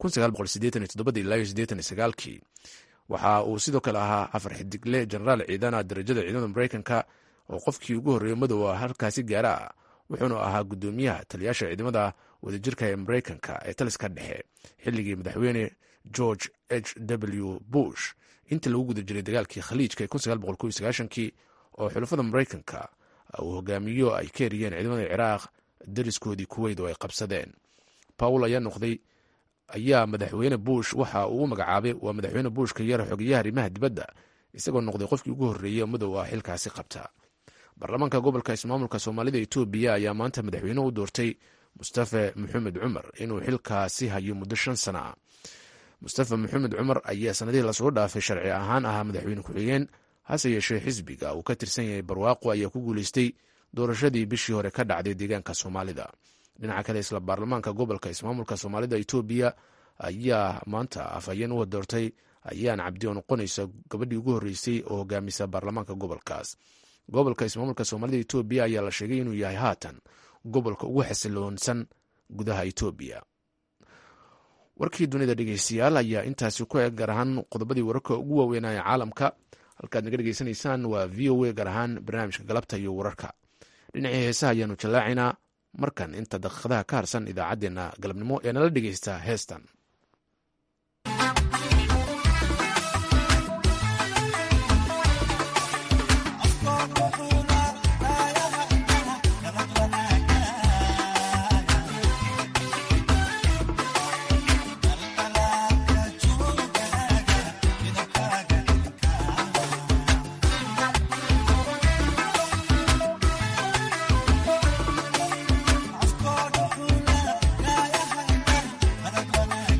kii waxa uu sidoo kale ahaa afar xidigle jenaraal ciidana darajada ciidamada maraykanka oo qofkii ugu horreeya madowa halkaasi gaara ah wuxuuna ahaa guddoomiyaha taliyaasha ciidamada wadajirka ee maraykanka ee taliska dhexe xilligii madaxweyne george h w bush intii lagu guda jiray dagaalkii khaliijka kii oo xulafada maraykanka uu hogaamiyo ay ka eriyeen ciidamada ciraaq dariskoodii kuweyd oo ay qabsadeen pawl ayaa noqday ayaa madaxweyne bush waxa uu u magacaabay waa madaxweyne bush ka yara xogeyaha arrimaha dibadda isagoo noqday qofkii ugu horreeyey madow ah xilkaasi qabta baarlamaanka gobolka ismaamulka soomaalida etoobiya ayaa maanta madaxweyne u doortay mustafe maxamed cumar inuu xilkaasi hayo muddo shan sana ah mustafe maxamed cumar ayaa sanadihii lasoo dhaafay sharci ahaan ahaa madaxweyne ku-xigeen hase yeeshee xisbiga uu ka tirsan yahay barwaaqo ayaa ku guuleystay doorashadii bishii hore ka dhacday deegaanka soomaalida dhinaca kale isla baarlamaanka gobolka ismaamulka soomaalida etoobiya ayaa maanta afhayeen u doortay ayaan cabdi oo noqonaysa gabadhii ugu horreysay oo hogaamisa baarlamaanka gobolkaas gobolka ismaamulka soomaalida etoobiya ayaa la sheegay inuu yahay haatan gobolka ugu xasiloonsan gudaha etoobiya warkii dunida dhegeystayaal ayaa intaasi ku eg gaar ahaan qodobadii wararka ugu waaweynaya caalamka halkaad naga dhegeysanaysaan waa v o a gaar ahaan barnaamijka galabta iyo wararka dhinacii heesaha ayaanu jallaacinaa markan inta daqiiqadaha ka harsan idaacaddeenna galabnimo ee nala dhegeysta heestan After the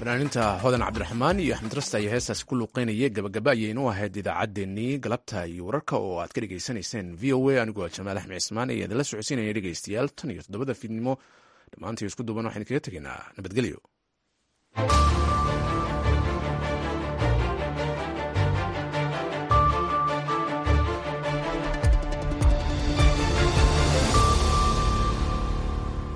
fanaaninta hodan cabdiraxmaan iyo axmed rasta ayaa heestaasi ku luuqeynaya gabagaba ayaynu ahayd idaacaddeenii galabta iyo wararka oo aad ka dhegaysanayseen v o a anigoo jamaal axmed cismaan ayaa idinla socodsiinaya dhegaystayaal tan iyo toddobada fiidnimo dhammaantii isku duuban waxaynu kaga tegaynaa nabadgelyo